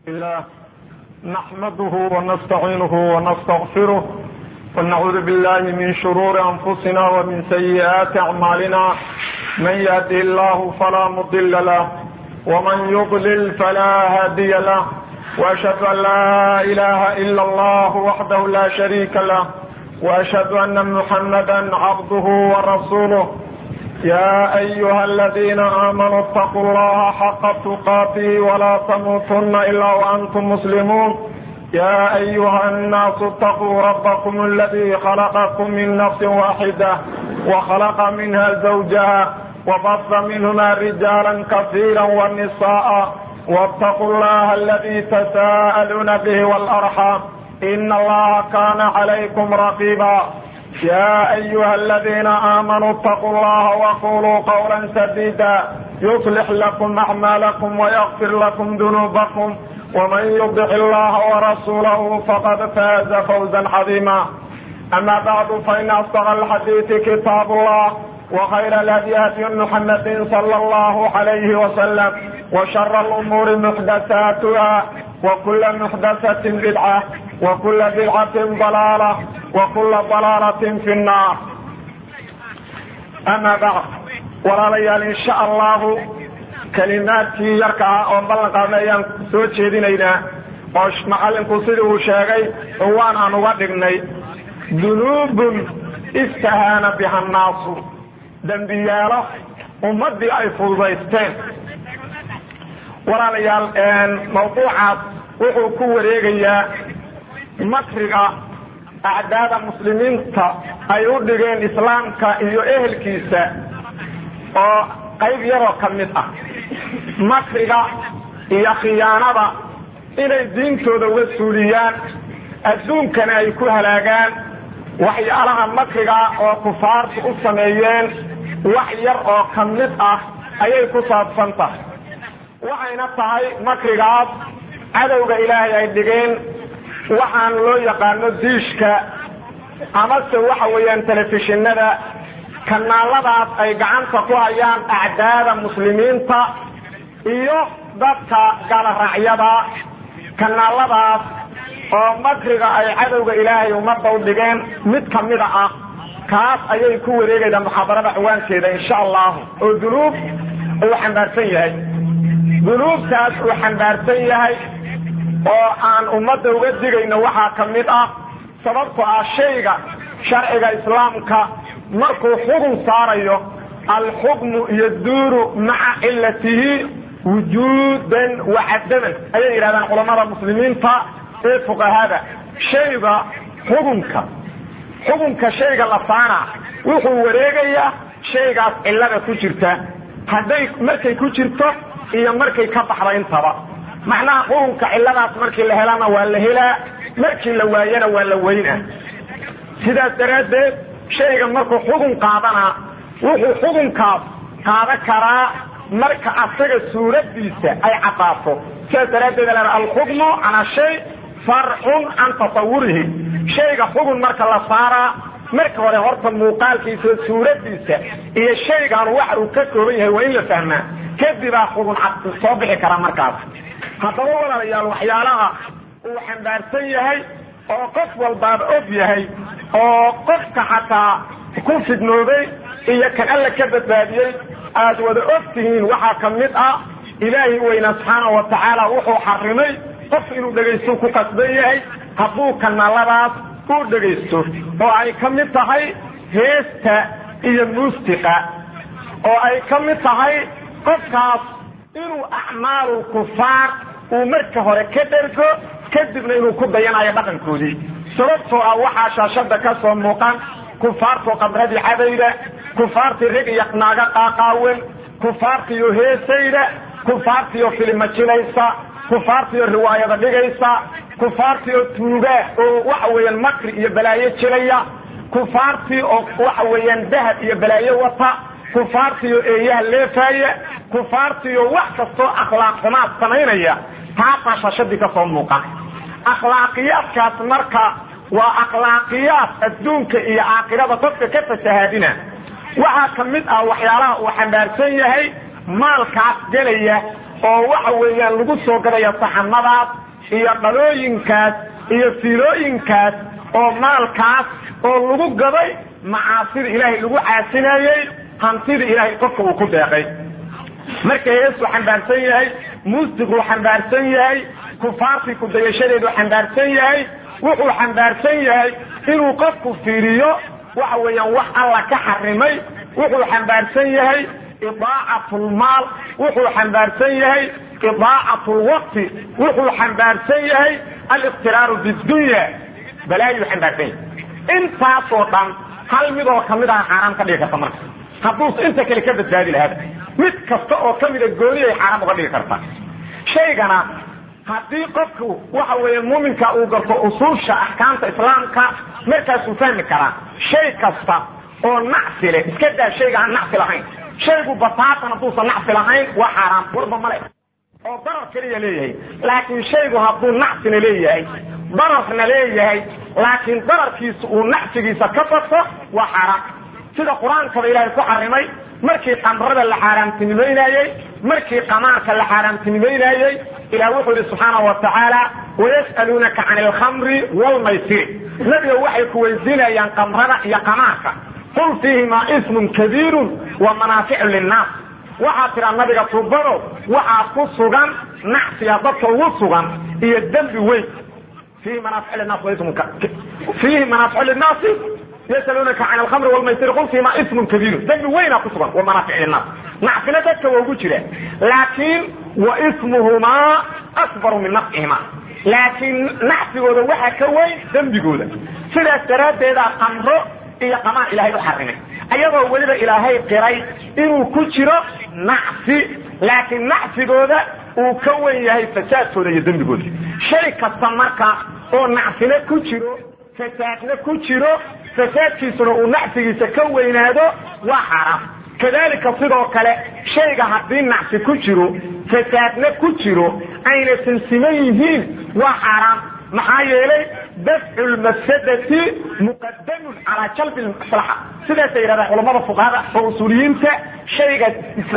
الله نحمده ونستعينه ونستغفره ونعوذ بالله من شرور أنفسنا ومن سيئات أعمالنا من يهده الله فلا مضل له ومن يضلل فلا هادي له وأشهد أن لا إله إلا الله وحده لا شريك له وأشهد أن محمدا عبده ورسوله يا أيها الذين آمنوا اتقوا الله حق تقاته ولا تموتن إلا وأنتم مسلمون يا أيها الناس اتقوا ربكم الذي خلقكم من نفس واحدة وخلق منها زوجها وبث منهما رجالا كثيرا والنساء واتقوا الله الذي تساءلون به والأرحام إن الله كان عليكم رقيبا يا أيها الذين آمنوا اتقوا الله وقولوا قولا سديدا يصلح لكم أعمالكم ويغفر لكم ذنوبكم ومن يطع الله ورسوله فقد فاز فوزا عظيما أما بعد فإن أصدق الحديث كتاب الله وخير الهدي هدي محمد صلى الله عليه وسلم وشر الأمور محدثاتها وكل محدثة بدعة وكل بدعة ضلالة وكل ضلالة في النار أما بعد walaalayaal insha allahu kalimaadkii yarka ah oo ballan qaadna ayaan soo jeedinaynaa oo macallinku sidii uu sheegay cuwaan aan uga dhignay dunuubun istahaana biha nnaasu dembiyaalo ummaddii ay fududaysteen walaalayaal mawduucaas wuxuu ku wareegayaa makriga acdaada muslimiinta ay u dhigeen islaamka iyo ehelkiisa oo qayb yaroo ka mid ah makriga iyo khiyaanada inay diintooda uga suuliyaan adduunkana ay ku halaagaan waxyaalaha makriga oo kufaartu u sameeyeen wax yar oo ka mid ah ayay ku saabsan tahay waxayna tahay makrigaas cadowga ilaahay ay dhigeen waxaan loo yaqaano diishka amase waxa weeyaan telefishinada kanaaladaas ay gacanta ku hayaan acdaada muslimiinta iyo dadka galaraacyada kanaaladaas oo makriga ay cadowga ilaahay ummadda u dhigeen mid ka mida ah kaas ayay ku wareegaydaa muxaadarada ciwaankeeda insha allahu oo dunuub uu xambaarsan yahay dunuubtaas uu xambaarsan yahay oo aan ummadda uga digayno waxaa ka mid ah sababtoo ah shayga sharciga islaamka markuu xugun saarayo alxukmu yaduuru maca cilatihi wujuudan wa cadaman ayay yidhahdaan culammada muslimiinta ee fuqahada shayga xugunka xugunka shayga la saara wuxuu wareegayaa shaygaas cillada ku jirta hadday markay ku jirto iyo markay ka baxda intaba macnaha xukunka cilladaas markii la helana waa la helaa markii la waayana waa la weynaa sidaas daraaddeed shayga markuu xugun qaadana wuxuu xukunkaas qaadan karaa marka asaga suuraddiisa ay caddaato sidaas daraaddeed la alxukmu calaa shay farcun can tasawurihi shayga xugun marka la saaraa marka hore horta muuqaalkiisa suuraddiisa iyo shaygan waxa uu ka kooban yahay waa in la fahmaa kadibaa xugun cad soo bixi kara markaas haddaba walaalayaal waxyaalaha uu xambaarsan yahay oo qof walbaaba og yahay oo qofka xataa ku fidnoobay iyo kan alla ka badbaadiyey aad wada og tihiin waxaa ka mid ah ilaahi weyna subxaana wa tacaala wuxuu xarimay qof inuu dhegaysto ku qasban yahay hadduu kanaaladaas uu dhegaysto oo ay ka mid tahay heesta iyo muustiqa oo ay ka mid tahay qofkaas inuu acmaalu kufaar uu marka hore ka dhergo kadibna inuu ku dayanayo dhaqankoodii sababtoo ah waxaa shaashada ka soo muuqan kufaartoo qadradii cadayda kufaartii rag iyo naaga qaaqaawen kufaartiiyo heesayda kufaartiiyo filimajinaysa kufaartiiyo riwaayada dhigaysa kufaartiiyo tuugaa oo waxa weeyaan makri iyo balaayo jilaya kufaartii oo waxa weeyaan dahab iyo balaayo wata kufaartiiyo eeyaha leefaaya kufaartiiyo wax kastoo akhlaaq xumaad samaynaya taasaa shaashadii ka soo muuqan akhlaaqiyaadkaas marka waa akhlaaqiyaad adduunka iyo aakhirada dadka ka fasahaadina waxaa ka mid ah waxyaalaha uu xambaarsan yahay maalkaas gelaya oo waxa weeyaan lagu soo gadaya saxanadaas iyo dhalooyinkaas iyo fiilooyinkaas oo maalkaas oo lagu gaday macaasida ilaahay lagu caasinayey hantida ilaahay qofka uu ku deeqay marka heesuu xambaarsan yahay muusiquu xambaarsan yahay kufaartii kudayashadeedu xambaarsan yahay wuxuu xambaarsan yahay inuu qofku fiiriyo waxa weeyaan wax alla ka xarimay wuxuu xambaarsan yahay idaacatlmaal wuxuu xambaarsan yahay idaacat lwaqti wuxuu xambaarsan yahay aliqtiraaru bidunya balaayuu xambaarsan yahay intaasoo dhan hal midoo kamid aha xaaraam ka dhigi karta marka hadduus inta kale ka badbaadi lahaada mid kasta oo kamida gooni ay xaaraam uga dhigi kartaa shaygana haddii qofku waxa weeye muuminka uu garto usuusha axkaamta islaamka markaasuu fahmi karaa shay kasta oo nacsi leh iska daa shayga aan nacsi lahayn shaygu bataatan hadduusan nacsi lahayn waa xaaraam walba male oo darar keliya leeyahay laakiin shaygu hadduu nacsina leeyahay dararna leeyahay laakiin dararkiisa uu nacsigiisa ka bato waa xaaraam sida qur-aankaba ilaahay ku xarimay markii qamrada la xaaraamtinimaynayey markii qamaarka la xaaraamtinimaynayey ilah wuxuu yidhi subxaanau wa tacaala wayas'aluunaka can alkhamri waalmaysiri nabiga waxay ku weydiinayaan qamrada iyo qamaarka qul fiihimaa ismun kabiirun wa manaaficu linnaas waxaa tidhaa nabiga tubado waxaa ku sugan nacsiga dadka ugu sugan iyo dembi weyn fiihi manaaficu linnaas fiihi manaaficu linnaasi yasaluunaka can alkhamri wlmaysiri qul fiihimaa ismun kabiirun dembi weynaa ku sugan wa manaaficu linnaas nacfina dadka waa ugu jira laakiin wa ismuhumaa akbaru min nafcihimaa laakiin nacsigooda waxaa ka weyn dembigooda sidaas daraaddeeda qamro iyo qamaan ilahay u xarimay ayagoo weliba ilaahay qiray inuu ku jiro nacsi laakiin nacsigooda uu ka wen yahay fasaadkooda iyo dembigooda shay kasta marka oo nacsina ku jiro fasaadna ku jiro fasaadkiisuna uu nacsigiisa ka weynaado waa xaaraam kadalika sidoo kale shayga haddii nacsi ku jiro fasaadna ku jiro ayna sinsiman yihiin waa xaaraam maxaa yeelay dafcu lmafsadati muqadamun calaa jalbi maslaxa sidaasay yidhahdaan culamada fuqahada oo usuuliyiinta shayga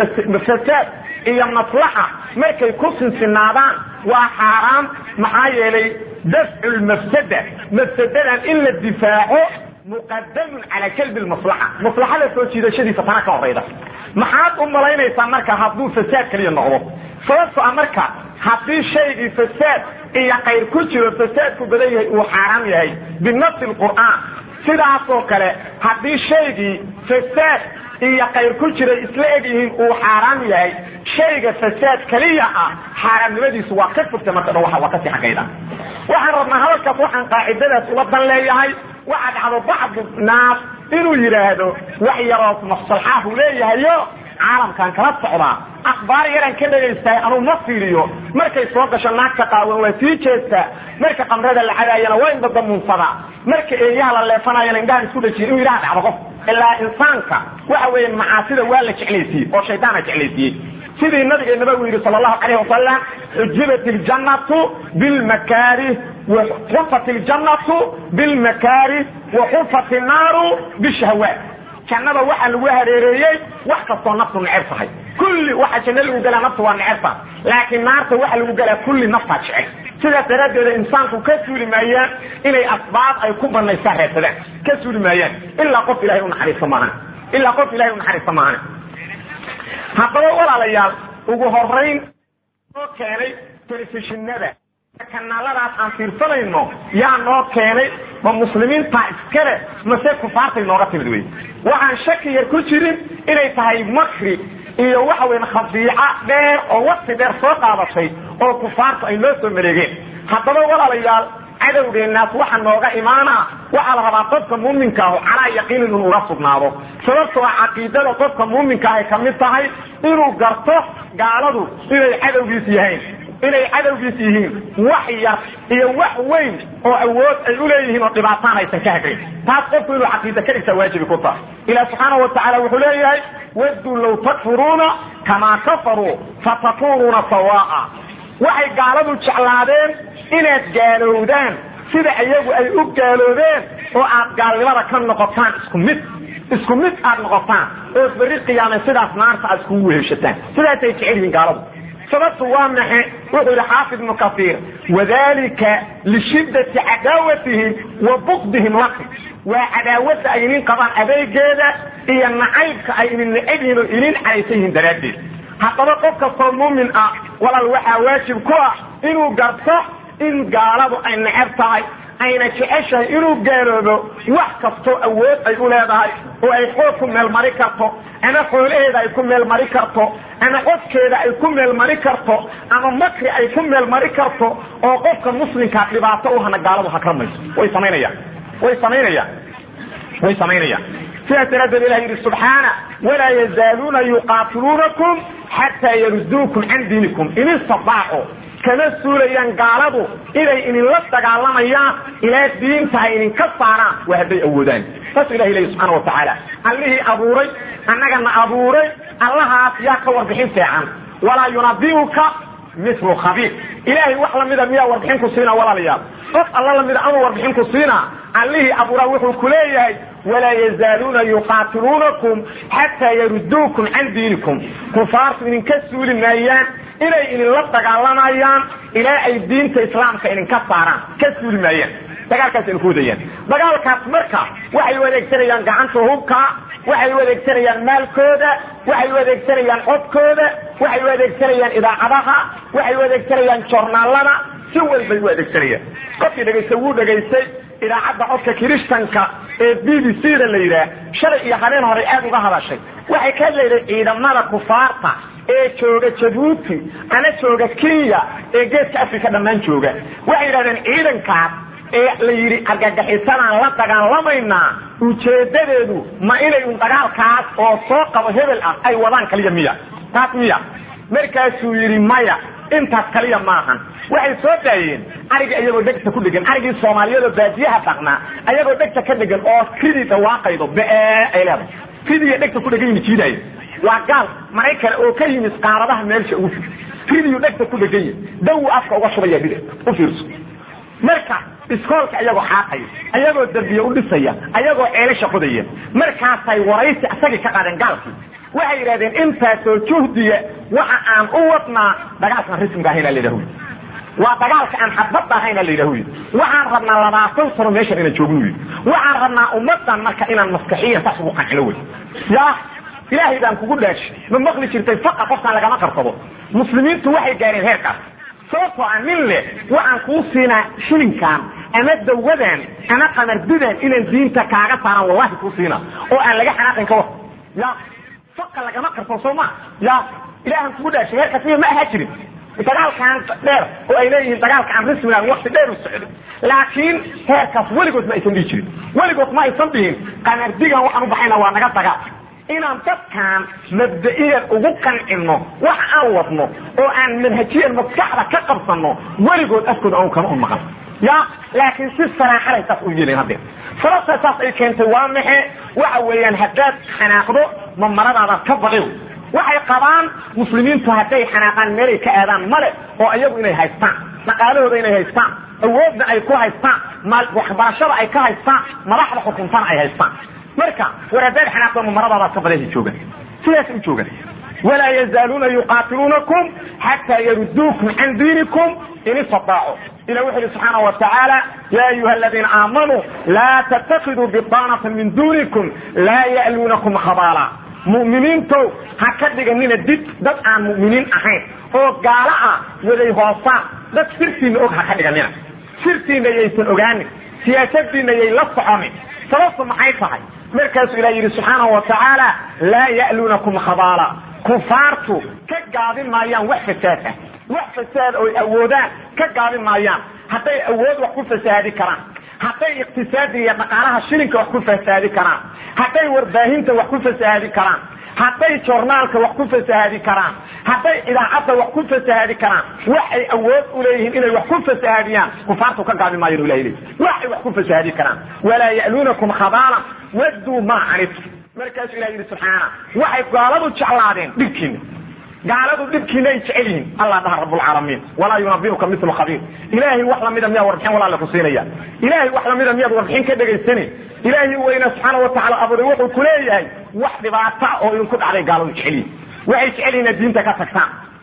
fasaad iyo maslaxa markay ku sinsinaadaan waa xaaraam maxaa yeelay dafcu lmafsada mafsadadan in la difaaco muqadamun calaa jalbi maslaxa maslaxada soo jiidashadiisa tana ka horayda maxaad u malaynaysaa marka hadduu fasaad kaliya noqdo sababto a marka haddii shaygii fasaad iyo qayr ku jiro fasaadku badan yahay uu xaaraam yahay binafsi lqur'aan sidaasoo kale haddii shaygii fasaad iyo qayr ku jira isla eg yihiin uu xaaraam yahay shayga fasaad keliya ah xaaraamnimadiisu waa ka fogta marka dhan waa kasii xagayda waxaan rabnaa hadalkaas waxaan qaacidadaas ula dan leeyahay waxaa dhacdo bacdu naas inuu yidhaahdo wax yaroo mafsalxaahu leeyahayo caalamkan kala socdaa akhbaar yaraan ka dhegaystahay anuu ma fiiriyo markay soo gasho naagta qaawan waa sii jeestaa marka qamrada la cadaayana waa indadamuunsadaa marka eeyaha la leefanayana indhahan isku dhajiya inuu yidhaha dhacdo qof ilaa insaanka waxa weeye macaasida waa la jeclaysiiyey oo shaydaana jeclaysiiyey sidii nabigeenaba uu yidhi sala allahu calayh wasalam xujibat iljannatu bilmakaarih waxufat iljannatu bilmakaarih waxufat innaaru bishahwaat jannada waxaa lagu hareereeyey wax kastoo naftu neceb tahay kulli waxa janno lagu galaa naftu waa necebta laakiin naarta waxa lagu galaa kulli naftaa jecel sidaas daraaddeeda insaanku ka suuli maayaan inay asbaab ay ku banaystaan reebsadaan ka suuli maayaan ilaa qof ilahay unaxariista maahan ilaa qof ilahay unaxariista maahan haddaba walaalayaal ugu horayn noo keenay telefishinada kanaaladaas aan fiirsanayno yaa noo keenay ma muslimiinta iskale mase kufaartay nooga timid wey waxaan shaki yar ku jirin inay tahay makri iyo waxa weyan khadiica dheer oo waqti dheer soo qaadatay oo kufaartu ay noo soo mareegeen haddaba walaalayaal cadowgeenaas waxa nooga imaana waxaa la rabaa qofka muuminka ahu calaa yaqiinin inuu uga sugnaado sababtoo a caqiidada qofka muuminka ahay ka mid tahay inuu garto gaaladu inay cadowgiis yahayn inay cadowgiis yihiin wax yar iyo wax weyn oo awood ay u leeyihiin oo dhibaataan aysan ka hagayn taas qofku inuu caqiida ka dhigtaa waajibi ku tahay ilah subxaana wa tacaala wuxuu leeyahay wadduu low takfuruuna kamaa kafaruu fatakunuuna sawaa'a waxay gaaladu jeclaadeen inaad gaalowdaan sida iyagu ay u gaaloobeen oo aad gaalnimada ka noqotaan isku mid isku mid aad noqotaan oo berri qiyaame sidaas naarta aad iskugu weheshataan sidaasay jecel yihiin gaaladu sababtu waa maxe wuxuu yidhi xaafid ibnu kaiir wadalika lishiddati cadaawatihim wa bukdihim lakum waa cadaawada ay inin qabaan adeegeeda iyo nacaybka ay inin necab yihiin oo inin cadaysan yihiin daraaddeed haddaba qof kastoo muumin ah walaal waxaa waajib ku ah inuu garto in gaaladu ay necab tahay ayna jeceshahay inuu gaaloobo wax kastoo awood ay u leedahay oo ay xoog ku meelmari karto ama xoolaheeda ay ku meelmari karto ama codkeeda ay ku meelmari karto ama makri ay ku meelmari karto oo qofka muslimkaa dhibaato u hana gaaladu hakramayso way samaynayaan way samaynayaan way samaynayaan sidaas daraaddeed ilah yidhi subxaana walaa yazaaluuna yuqaatiluunakum xataa yaruduukum can diinikum in istadaacu kama suulayaan gaaladu inay idinla dagaalamayaan ilaa diinta ay idinka saaraan waa hadday awoodaan saasuu ilahi leeya subxaana wa tacaala allihii abuuray annagana abuuray allahaas yaa ka warbixin fiican walaa yunabiuka milu khabiir ilaahay wax lamida miyaa warbixin ku siinaa walaalayaal qof alla lamida amuu warbixin ku siinaa allihii abuuraa wuxuu ku leeyahay walaa yazaaluuna yuqaatiluunakum xataa yaruduukum can diinikum kufaartu idinka suuli maayaan inay idinla dagaalamayaan ilaa ay diinta islaamka idinka saaraan ka suuli maayaan dagaalkaas idin ku wadayaan dagaalkaas marka waxay u adeegsanayaan gacanta hubka waxay u adeegsanayaan maalkooda waxay u adeegsanayaan codkooda waxay u adeegsanayaan idaacadaha waxay u adeegsanayaan joornaalada si walbay u adeegsanayaan qofkii dhegaystay wuu dhegaystay idaacadda codka kirishtanka ee b b c da la yidhaah shalay iyo habeen horay aad uga hadashay waxay ka hadlayday ciidamada kufaarta ee jooga jabuuti ama jooga kenya ee geeska africa dhammaan jooga waxay yidhahdeen ciidankaas ee la yidhi argagaxisanaan la dagaalamaynaa ujeedadeedu ma inay un dagaalkaas oo soo qabo hebel ah ay wadaan kaliya miya taas miya markaasuu yidhi maya intaas kaliya maahan waxay soo daayeen arigii ayagoo dhegta ku dhegan arigii soomaaliyadoo baadiyaha dhaqnaa ayagoo dhegta ka dhegan oo ridii dhawaaqaydo be ay leedahay ridiiyo dhegta ku dhegan yimi jiidaayo waa gaal maraykan oo ka yimid qaaradaha meelsha ugu fid ridiyu dhegta ku dhegan yahi dawu afka uga shubaya bide u fiirso marka iskoolka ayagoo xaaqaya ayagoo derbiye u dhisaya ayagoo ceelasha qodaya markaasay waraysi isagii ka qaadeen gaalkii waxay yidhahdeen intaasoo juhdiya waxa aan u wadnaa dagaalkaan rismiga ahayna la yidhahu waa dagaalka aan xadbadda ahayna la yidhahu waxaan rabnaa labaatan sano meeshan inaan joogno wy waxaan rabnaa ummadan marka inaan maskaxiyan saas ugu qancilo wey ya ilaahay baan kugu dhaashi ma maqli jirtay faqa qofkaan lagama qarsado muslimiintu waxay gaareen heerkaas sababtoo a nin leh waxaan kuu siinaa shilinkan ama dawadan ama qamardidan inaan diinta kaaga saaran wallahi kuu siinaa oo aan laga xanaaqin ka war ya faqa lagama qarsado soo ma ya ilaahan kugu dhaashay heerkaas miya ma ahaa jirin dagaalkan dheer oo ay leeyihiin dagaalka aan rismigan wakti dheer u socdo laakiin heerkaas weligood ma aysan dhihi jirin weligood ma aysan dhihin qamardigan waxaan u baxayna waa naga dagaal inaan dadkan mabda'iyan ugu qancino wax aan wadno oo aan manhajiyan maskaxda ka qabsano weligood afkooda aan kama un maqan ya laakiin si saraaxalay saas u yeelayn haddee sababta saas ay keentay waa maxe waxa weeyaan haddaad xanaaqdo ma maradaadaad ka baqi waxay qabaan muslimiintu hadday xanaaqaan meelay ka aadaan male oo iyagu inay haystaan dhaqaalahooda inay haystaan awoodna ay ku haystaan waxbarashada ay ka haystaan madaxda xukuntana ay haystaan marka war haddaad xanaaqdo ma maradaadaad ka badaysa joogan sidaas u joogan walaa yazaaluuna yuqaatiluunakum xataa yaruduukum can diinikum in istataacu ila wuxu uhi subxaana wa tacaala ya ayuha aladiina aamanuu laa tattakiduu bidaanata min duunikum laa ya'luunakum khabaala mu'miniintow ha ka dhiganina dib dad aan mu'miniin ahayn oo gaalo ah waday hoosaan dad sirtiinna og ha ka dhiganina sirtiinna yaysan ogaanin siyaasadiinna yay la soconin sababtu maxay tahay markaasuu ilah yidhi subxaanahu wa tacaala laa ya'luunakum khabaala kufaartu ka gaabin maayaan wax fasaad ah wax fasaad oy awoodaan ka gaabin maayaan hadday awood wax ku fasaadi karaan hadday iqtisaadiga iyo dhaqaalaha shilinka wax ku fasaadi karaan hadday warbaahinta wax ku fasaadi karaan hadday joornaalka wax ku fasahaadi karaan hadday idaacadda wax ku fasahaadi karaan waxay awood u leeyihiin inay wax ku fasahaadiyaan kufaartu ka gaabi maayo ilahay leey waxay wax ku fasahaadi karaan walaa ya'luunakum khabaalan wadduu maa canidtu markaasuu ilah yidhi subxaana waxay gaaladu jeclaadeen dhibkiina gaaladu dhibkiina ay jecel yihiin allah dhaha rabbulcaalamiin walaa yunabiuka milu khabiir ilaahay wax lamida miyaa warbixin walaale ku siinaya ilaahay wax lamida miyaad warbixin ka dhegaysanay ilaahay weyna subxaana watacaala abuuray wuxuu ku leeyahay wax dhibaata oo idinku dhacday gaaladu jecel yihin waxay jecel yihin inaad diinta ka tagtaan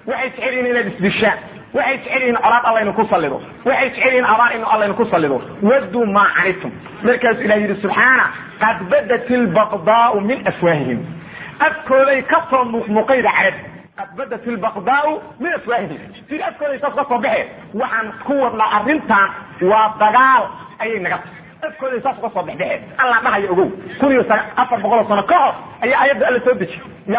waxay jecel yihiin inaad isdishaan waxay jecel yihiin colaad alla inu ku sallido waxay jecel yihiin abaar inu alla inu ku sallido wadduu maa canitum markaasu ilah yidhi subxaana qad badat ilbaqdaau min afwaahihim afkooday ka soo muuqmuuqayda carab qad badat ilbaqdaau min afwaahihim sidi afkooday saas ka soo baxeen waxaan ku wadnaa arrintan waa dagaal ayay naga tahay afkooday saas uga soo baxbaxeen alla dhahaya ogow kun iyo afar boqoloo sano ka hor ayaa ayadda alla soo dejiy ya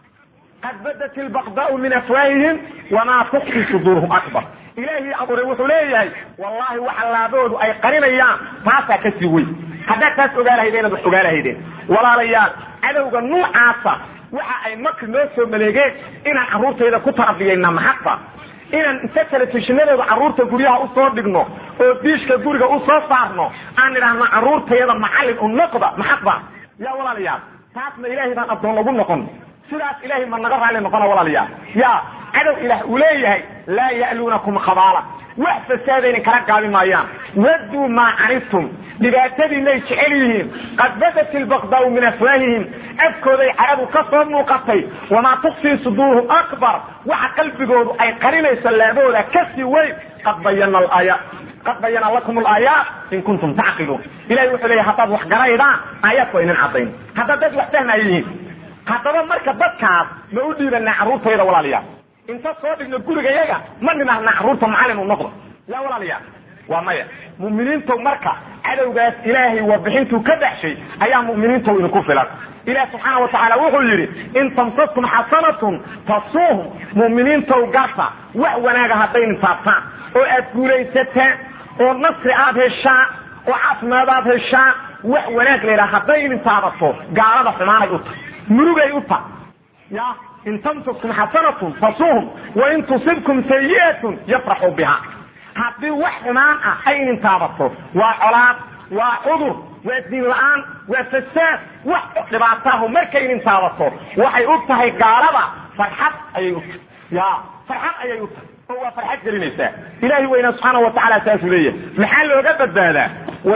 qad badat ilbaqdaau min afwaahihim wamaa tukfi suduuruhum akbar ilaahii abuuray wuxuu leeyahay wallahi waxa laaboodu ay qarinayaan taasaa ka sii weyn haddaad taas ogaa lahaydeen inaad wax ogaa lahaydeen walaalayaal cadowga nuucaasa waxa ay makri noo soo maleegeen inaan carruurtayda ku tarabiyayna maxadba inaan inta telefishinadooda carruurta guryaha usoo dhigno oo diishka guriga usoo saarno aan idhaahno carruurtayada macallin u noqda maxadba yaa walaalayaal taasna ilaahay baan addoon lagu noqon sidaas ilahay ma naga raalli noqona walaalayaal ya cadow ilaah uu leeyahay laa ya'luunakum khabaala wax fasaadaynin kala gaabi maayaan wadduu maa canidtum dhibaatadiinay jecel yihiin qad badat ilbaqdaau min afwaahihim afkooday carabu ka soo muuqatay wamaa tukfii suduuruhum akbar waxa qalbigoodu ay qarinayso laabahooda kasii weyn qad bayana alaaya qad bayana lakum alaayaat in kuntum tacqiluun ilahay wuxuu leeyahy haddaad wax garaydaan aayaadku aynan caddayn haddaad dad wax fahmaya yihiin haddaba marka dadkaas ma u dhiibanaa carruurtayda walaalayaal inta soo dhigno gurigayaga ma nidhaahna carruurta macallin u noqdo yaa walaalayaal waa maya mu'miniintow marka cadowgaas ilaahay warbixintuu ka baxshay ayaa mu'miniintow idinku filan ilaah subxaana wa tacaala wuxuu yidhi in tamsaskum xasanatun tasuuhum mu'miniintow garta wax wanaaga hadday intaabtaan oo aad guulaysataan oo nasri aad heshaan oo caafimaad aad heshaan wax wanaag laydhaha hadday intaabato gaalada xumaanay u tahay murugay u tahay ya in tamsaskum xasanatun tasuuhum wain tusibkum sayi'atun yafraxuu biha haddii wax xumaan ah ay intaabato waa colaad waa cudur waa diin la-aan waa fasaad wax dhibaataahu markay intaabato waxay u tahay gaalada farxad ayay u tahay ya farxad ayay u tahay oo waa farxad gelinaysaa ilaahi weyna subxaana wa tacala saasuu leeyahay maxaa looga badbaadaa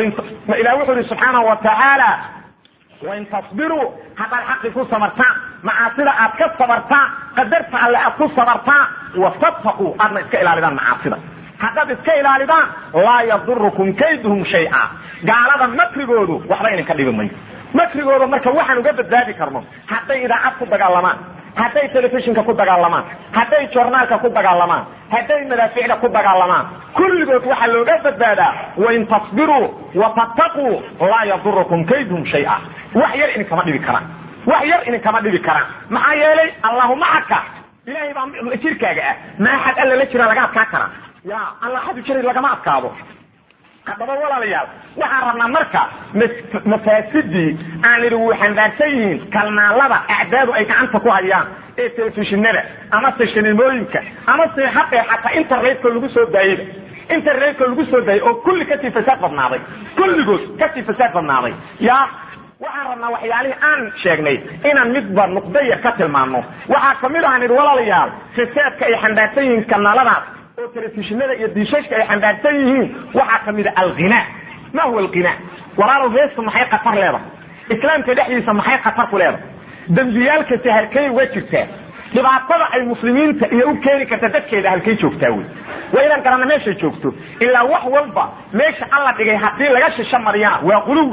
ilah wuxuu yihi subxaana wa tacaala wain tasbiruu haddaad xaqi ku sabartaan macaasida aad ka sabartaan qadarta alle aad ku sabartaan watataquu aadna iska ilaalidaan macaasida haddaad iska ilaalidaan laa yadurukum kayduhum shay'a gaalada makrigoodu waxba idinka dhibi mayo makrigooda marka waxaan uga badbaadi karno hadday idaacad ku dagaalamaan hadday telefishinka ku dagaalamaan hadday jornaalka ku dagaalamaan hadday madaaficda ku dagaalamaan kulligood waxaa looga badbaadaa wain tasbiruu watattaquu laa yadurukum kayduhum shay'a wax yar idinkama dhibi karaan wax yar idinkama dhibi karaan maxaa yeelay allahu macaka ilahay baa jirkaaga ah ma axad alla la jira laga adkaa karaa ya alla xadu jira lagama adkaado haddaba walaalayaal waxaan rabnaa marka mafaasidii aan idhi wuu xambaarsan yihiin kalnaalada acdaadu ay gacanta ku hayaan ee telefishinada ama seshanimooyinka ama seexadee xataa internetka lagu soo daayeyba internetka lagu soo daayay oo kulli kasii fasaad badnaaday kulligood kasii fasaad badnaaday ya waxaan rabnaa waxyaalihii aan sheegnay inaan midba nuqdo yar ka tilmaano waxaa kamid ahan idhi walaalayaal fasaadka ay xambaarsan yihiin kanaaladaas oo telefishinada iyo diishashka ay xambaarsan yihiin waxaa kamid a alghina ma huwa alghina walaalow heestu maxay khatar leedahay islaamka dhexdiisa maxay khatar ku leedahay dembiyaalkasi halkay uga jirtaa dhibaatada ay muslimiinta iyo u keeni karta dadkeeda halkay joogtaa wey waa inaan garanna meeshay joogto ilaa wax walba meesha alla dhigay haddii laga shisho mariyana waa quluwi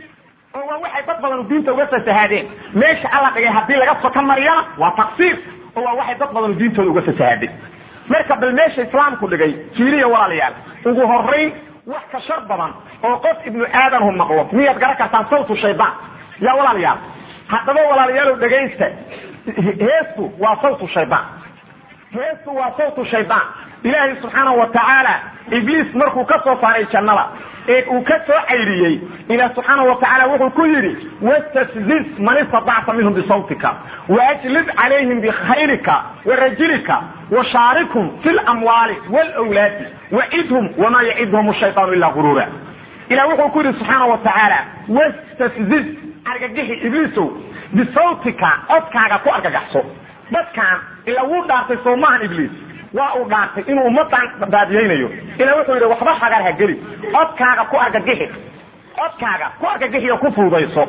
oo waa waxay dad badan diinta uga fasahaadeen meesha alla dhigay haddii laga soka mariyana waa taqsiir oo waa waxay dad badan diintooda uga fasahaadeen marka bal meesha islaamku dhigay fiiriya walaalayaal ugu horayn wax ka shar badan oo qof ibnu aadamhu maqlo miyaad garan kartaan sawtu shaydaan yaa walaalayaal haddaba walaalayaalow dhegaysta heestu waa sawtu shaydaan heestu waa sawtu shaydaan ilaahay subxaanahu wa tacaala ibliis markuu ka soo saaray jannada ee uu ka soo cayriyey ilaah subxaanahu wa tacaala wuxuu ku yidhi wastafziz man istatacta minhum bisawtika waajlib calayhim bikhayrika warajilika washaarikhum fi lamwaali wlwlaadi wacidhum wamaa yacidhum shayطaanu ilaa guruura ilah wuxuu ku yidhi subxaana wa tacaala wastafziz argagixi ibliisow bisawtika codkaaga ku argagaxso dadkaan ila wuu dhaartay soomahan ibliis waa uu dhaartay inuu ummadan baadiyaynayo ila wuxuu yidhi waxba hagar ha geli codkaaga ku argagixi codkaaga ku argagixiyo ku fuudayso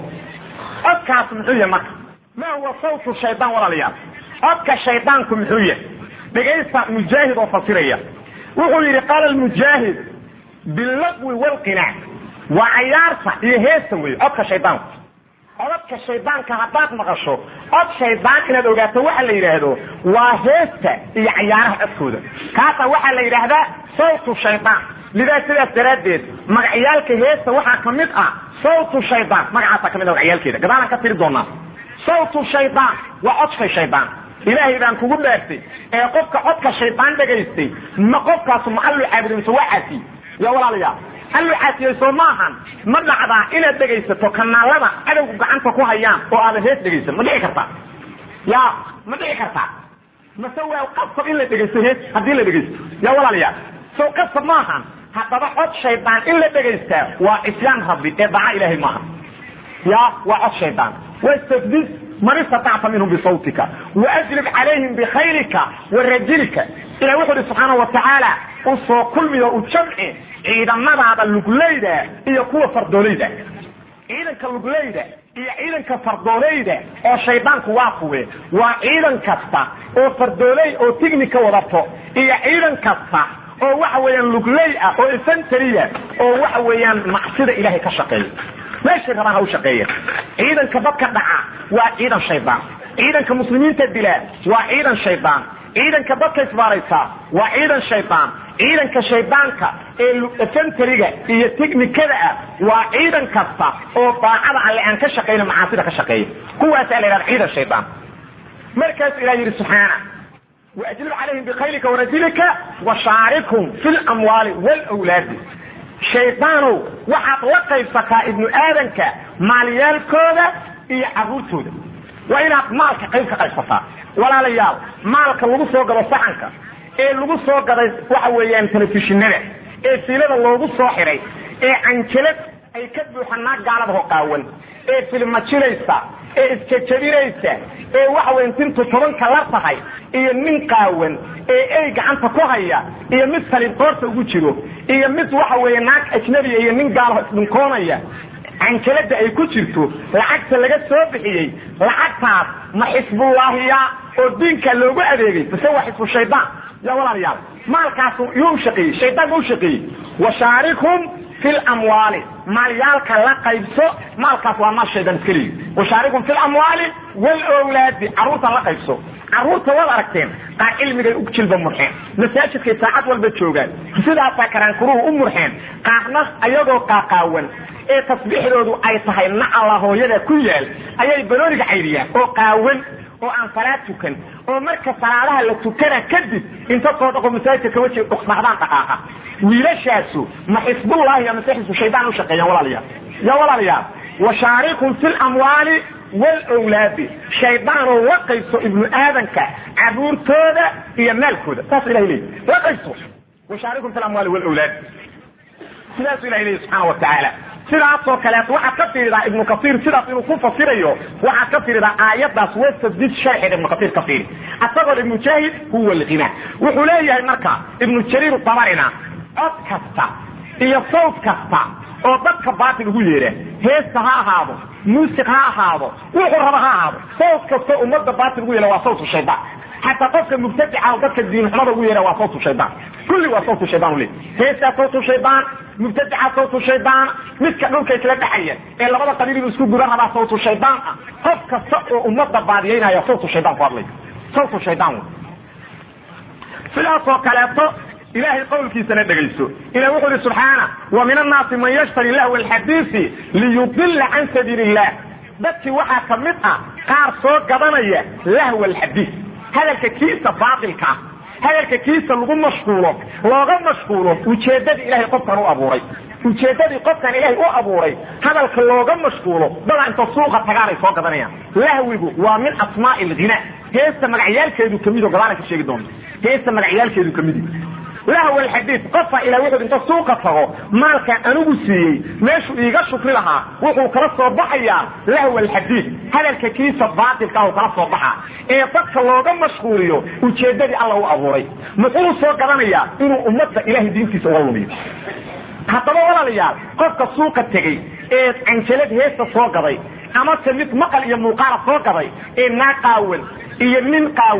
codkaas muxuu yahay marka ma huwa sawtu shaydaan walaalayaal codka shaydaanku muxuu yahay dhegaysta mujaahid oo fasiraya wuxuu yidhi qaala mujaahid bilaqwi walqinaac waa cayaarta iyo heesta wey codka shaydaanku codadka shaydaanka haddaad maqasho cod shaydaan inaad ogaato waxa la yidhaahdo waa heesta iyo cayaaraha codkooda kaasaa waxaa la yidhaahdaa sawtu shaydaan lidaa sidaas daraaddeed magacyaalka heesta waxaa ka mid ah sawtu shaydaan magacaasaa ka mid ah magacyaalkeeda gadaalaan ka tiri doonaa sawtu shaydaan waa codka shaydaan ilaahay baan kugu dhaartay ee qofka codka shaydaan dhagaystay ma qofkaasu ma allu caabuday mise waa caasiy yaa walaalayaal allu caasiyey soo maahan ma dhacdaa inaad dhegaysato kanaalada cadowgu gacanta ku hayaan oo aadan hees dhegaysan ma dhici kartaa ya ma dhici kartaa mase waa qasab in la dhegaysto hees haddii la dhegaysto yaa walaalayaal sow qasab maahan haddaba cod shaydaan in la dhegaystaa waa cisyaan rabbi ee daca ilaahay maaha ya waa cod shaydaan wastafdis man istatacta minhum bisawtika waajlib calayhim bikhaylika warajilika ilah wuxuu ihi subxaana wa tacaala u soo kulmiyo u jamci ciidamadaada lugleyda iyo kuwa fardoolayda ciidanka lugleyda iyo ciidanka fardoolayda oo shaydaanku waa kuwe waa ciidan kasta oo fardooley oo tignika wadato iyo ciidan kasta oo waxa weeyaan lugley ah oo infantariya oo waxa weeyaan macsida ilaahay ka shaqeeya meeshay rabaan ha u shaqeeya ciidanka dadka dhaca waa ciidan shaydaan ciidanka muslimiinta dilaa waa ciidan shaydaan ciidanka dadka isbaaraysa waa ciidan shaydaan ciidanka shaydaanka ee infantariga iyo tiknikada ah waa ciidan kasta oo daacada alle aan ka shaqayna macaasida ka shaqeeya kuwaasaa la yidhahda ciidan shaydaan markaasuu ilah yidhi subxaana واجلب عليهم بخيلك ورجلك وشاركهم في الاموال والاولاد شيطانو waxaad la qaybsataa ibnu aadanka maalyaalkooda iyo caruurtooda waa inaad maalka qayb ka qaybsataa walaalayaal maalka lagu soo gado saxanka ee lagu soo gaday waxa weeyaan telefishinada ee fiilada loogu soo xiray ee canjalad ay ka buuxanaa gaalada hoqaawan ee filmajilaysa ee iskajabinaysa ee waxa weyan tintu tobanka la tahay iyo nin qaawan ee ey gacanta ku haya iyo mid salib qoorta ugu jiro iyo mid waxa weeye naag ajnabiya iyo nin gaalaho isdhinkoonaya canjalada ay ku jirto lacagta laga soo bixiyey lacagtaas ma xisbullaahiya oo diinka loogu adeegay base waa xisbu shaydaan ya walaalayaal maalkaasu yuu u shaqeeyey shaydaan ba u shaqeeyey washaarikhum fi lamwaali maalyaalka la qaybso maalkaas waa maal shaydan iska leeyi washaarikum fi lamwaali walowlaadi carruurta la qaybso carruurta waad aragteen qaar cilmigay u jilba murxeen masaajidkay saacad walba joogaan sidaasaa karaankuruhu u murxeen qaarna ayagoo qaaqaawan ee tasbiixdoodu ay tahay nacala hooyada ku yaal ayay banooniga caydiyaan oo qaawan oo aan salaad tukan oo marka salaadaha la tukana kadib inta soo dhaqo masaajidka ka waji dhaqdaan dhaqaaqa wiilashaasu ma xisbullaahi ama se xisbu shaydaan u shaqeeyaan walaalayaal ya walaalayaal washaarikum fi lamwaali walawlaadi shaydaanoo la qaybso ibnu aadanka caruurtooda iyo maalkooda saas ilahay leeyi la qaybso washaarikum fi lamwaali walawlaadi sidaasuu ilahay leeyi subxaana wa tacaala sidaasoo kaleeto waxaad ka fiiridaa ibnu kaiir sidaas inuu ku fasirayo waxaad ka fiiridaa aayadaas wastadid sharxeed ibnu kaiir ka fiiri asagoo ibnu jaahid huwa alghina wuxuu leeyahay marka ibnu jariir tabarina cod kasta iyo sawt kasta oo dadka baatil ugu yeedha heesta ha ahaado muusiq ha ahaado wuxuu raba ha ahaado sawt kasta ummadda baatil ugu yeedha waa sawtu shaydaan xataa qofka mubtadica oo dadka diinxumada ugu yeedha waa sawtu shaydaan kulli waa sawtu shaydaan u leey heestaa sawtu shaydaan mubtadica sawtu shaydaan midka dhulka isla dhexaya ee labada qabiil inuu isku guran rabaa sawtu shaydaan ah qof kasta oo ummadda baadiyaynaya sawtu shaydaan ku hadlay sawtu shaydaan sidaasoo kaleeto ilahay qawlkiisana dhegayso ilah wuxuu ihi subxaana wa min annaasi man yashtari lahwa alxadiisi liyudila can sabiili illah dadkii waxaa ka mid ah qaar soo gadanaya lahwa alxadiis hadalka kiisa baatilka ah hadalka kiisa lagu mashquulo looga mashquulo ujeeddadii ilahay qofkan u abuuray ujeeddadii qofkan ilaahay u abuuray hadalka looga mashquulo dadaa inta suuqa tagaanay soo gadanayaan lahwigu waa min asmaa'i alghina heesta magacyaalkeedu kamid oo gadaana ka sheegi doonta heesta magacyaalkeedu kamid lahw alxadiid qofka ilaa wuxuu inta suuqa tago maalkan anigu siiyey meeshuu iiga shukri lahaa wuxuu kala soo baxayaa lahw alxadiid hadalka kiisa baatilka ah kala soo baxaa ee dadka looga mashquuliyo ujeeddadii alla u abuuray muxuu soo gadanayaa inuu ummadda ilahay diintiisa uga lumiyo haddaba walaalayaal qofka suuqa tegey ee canjalad heesta soo gaday amase mid maqal iyo muuqaala soo gaday ee naa qaawan iyo nin qaawan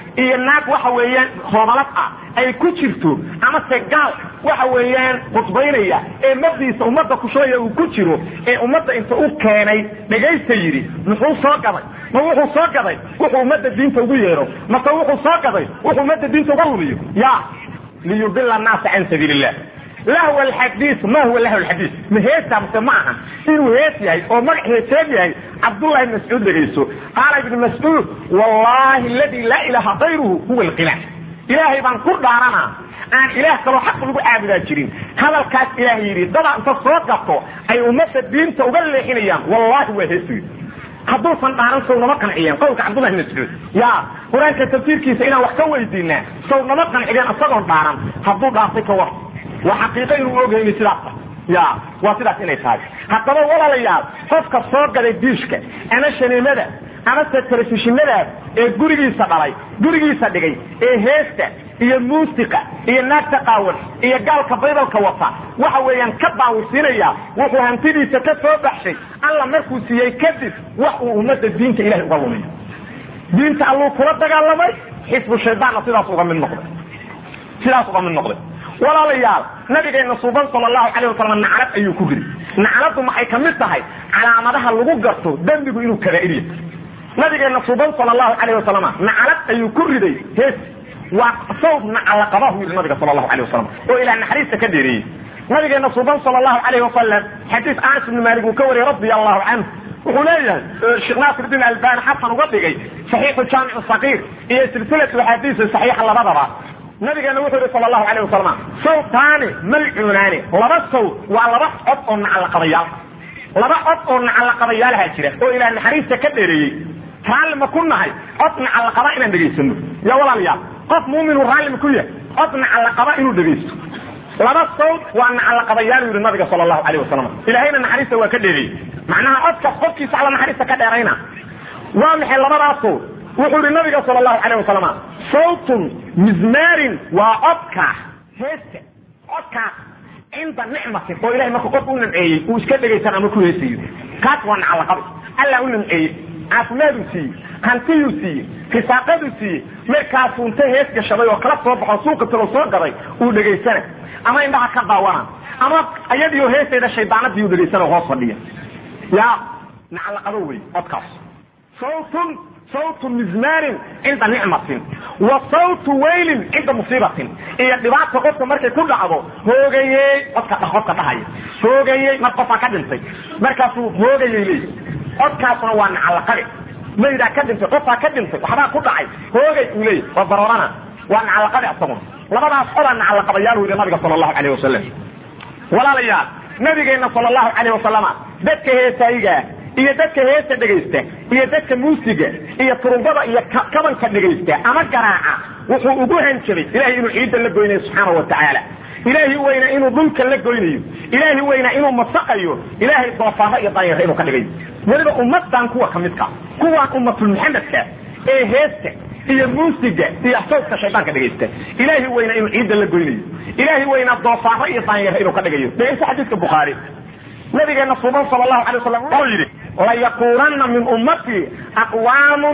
iyo naag waxa weeyaan hoobalad ah ay ku jirto amase gaal waxa weeyaan khudbaynaya ee mabdiisa ummadda kushooya uu ku jiro ee ummadda inta u keenay dhegaysta yidhi muxuu soo gaday ma wuxuu soo gaday wuxuu ummadda diinta ugu yeedho mase wuxuu soo gaday wuxuu ummadda diinta uga rumiyo ya liyudila annaasa can sabiili illah lahw alxadiis ma huwa lahw alxadiis ma heesa mase ma aha inuu hees yahay oo magac heeseed yahay cabdullahi ibn mascuud dhegayso qaala ibnu mascuud wallahi aladi laa ilaha kayruhu huwa alqila ilaahay baan ku dhaaranaa aan ilaah kaloo xaq lagu caabudaa jirin hadalkaas ilaah yidhi dada inta soo gato ay ummadda diinta uga leexinayaan wallahi waa heesuy hadduusan dhaaran sow nama qanciyeen qowlka cabdullahi ibn mascuud ya qur-aanka tafsiirkiisa inaan wax ka weydiinaa sow nama qanciyeen isagoon dhaaran hadduu dhaartay ka war waa xaqiiqo inuu ogayni sidaas ya waa sidaas inay tahay haddaba walaalayaal qofka soo gaday diishka ama shaniimada amase telefishinadaas ee gurigiisa dhalay gurigiisa dhigay ee heesta iyo muusiqa iyo naagta qaawan iyo gaalka baydalka wata waxa weeyaan ka daawisiinaya wuxuu hantidiisa ka soo baxshay alla markuu siiyey kadib wax uu ummadda diinta ilahay uga lumiyo diinta alluu kula dagaalamay xisbu shaydaanna sidaas uga mid noqday sidaas uga mid noqday walaalayaal nabigeena suuban sal lahu alayh wasalam naclad ayuu ku ridi nacladdu maxay ka mid tahay calaamadaha lagu garto dembigu inuu kabaa'ir yahay nabigeena suuban sal lahu alayh wasalam naclad ayuu ku riday hees waa sawd nacalaqabahu yidhi nabiga sal lahu alayh wasalam oo ilaah naxariista ka dheereeyey nabigeena suuban sal lahu alayh wasalam xadiis anas ibni maalik uu ka wariyey radia allahu canhu wuxuu leeyahay sheekh naasirdiin albani xasan uga dhigay saxiixu jaamic saqiir iyo silsilatu axaadiisa saxiixa labadaba nabigeena wuxuu yihi sal lahu alayh wasalam sawtaani malcuunaani laba sawd waa laba cod oo nacalaqabayaal laba cod oo nacalaqabayaalaha jira oo ilaah naxariista ka dheereeyey raalli ma ku nahay cod nacalaqaba inaan dhegaysano ya walaalayaal qof muuminu raalli ma ku yahay cod nacalaqaba inuu dhegaysto laba sawd waa nacalaqabayaal yidhi nabiga sal lahu alayh wasalam ilaahayna naxariista waa ka dheereeyey macnaha codkaas qofkiisa alla naxariista ka dheerayna waa maxay labadaas sawd wuxuu yihi nabiga sal lahu alayh wasalam sawtun mizmaarin waa codka heesta codkaas cinda nicmatin oo ilahay marka qof u nimceeyey uu iska dhegaysan ama ku heesayo kaas waa nacalaqabi alla u nimceeyey caafimaaduu siiyey hantiyuu siiyey risaaqaduu siiyey markaasuu inta hees gashaday oo kala soo baxo suuqa talo soo gaday uu dhegaysana ama indhaha ka daawana ama ayadiio heesayda shaydaanadii uu dhegaysana hoos fadhiya ya nacalaqado wey codkaas sawtun sawtu mizmaarin cinda nicmatin wa sawtu waylin cinda musiibatin iyo dhibaata qofka markay ku dhacdo hoogayey codka qofka dhahaya hoogayey mar qofaa ka dhintay markaasuu hoogayey leey codkaasuna waa nacalaqade maydaa ka dhintay qofaa ka dhintay waxbaa ku dhacay hoogay uu leeyay waa baroorana waa nacalaqade asaguna labadaas codaa nacalaqabayaal weyda nabiga sala allahu alayh wasalam walaalayaal nabigeena sala allahu alayh wasalama dadka heesaayigaa iyo dadka heesta dhegaysta iyo dadka muusiga iyo turumbada iyo kabanka dhegaysta ama garaaca wuxuu ugu hanjabay ilahay inuu ciidda la goynayo subxaana wa tacaala ilaahi weyna inuu dhulka la goynayo ilaahi weyna inuu masaqayo ilaahay doofaaro iyo danyaro inuu ka dhigayo weliba ummadan kuwa ka midka kuwaan ummatul muxamedka ee heesta iyo muusiga iyo sawdka shaydaanka dhegaysta ilaahi weyna inuu ciidda la goynayo ilaahi weyna doofaaro iyo danyaro inuu ka dhigayo dhegaysta xadiiska bukhaari nabigeena suuban sal lahu alay wasalam wuxuu yidhi layakuunana min ummatii aqwaamun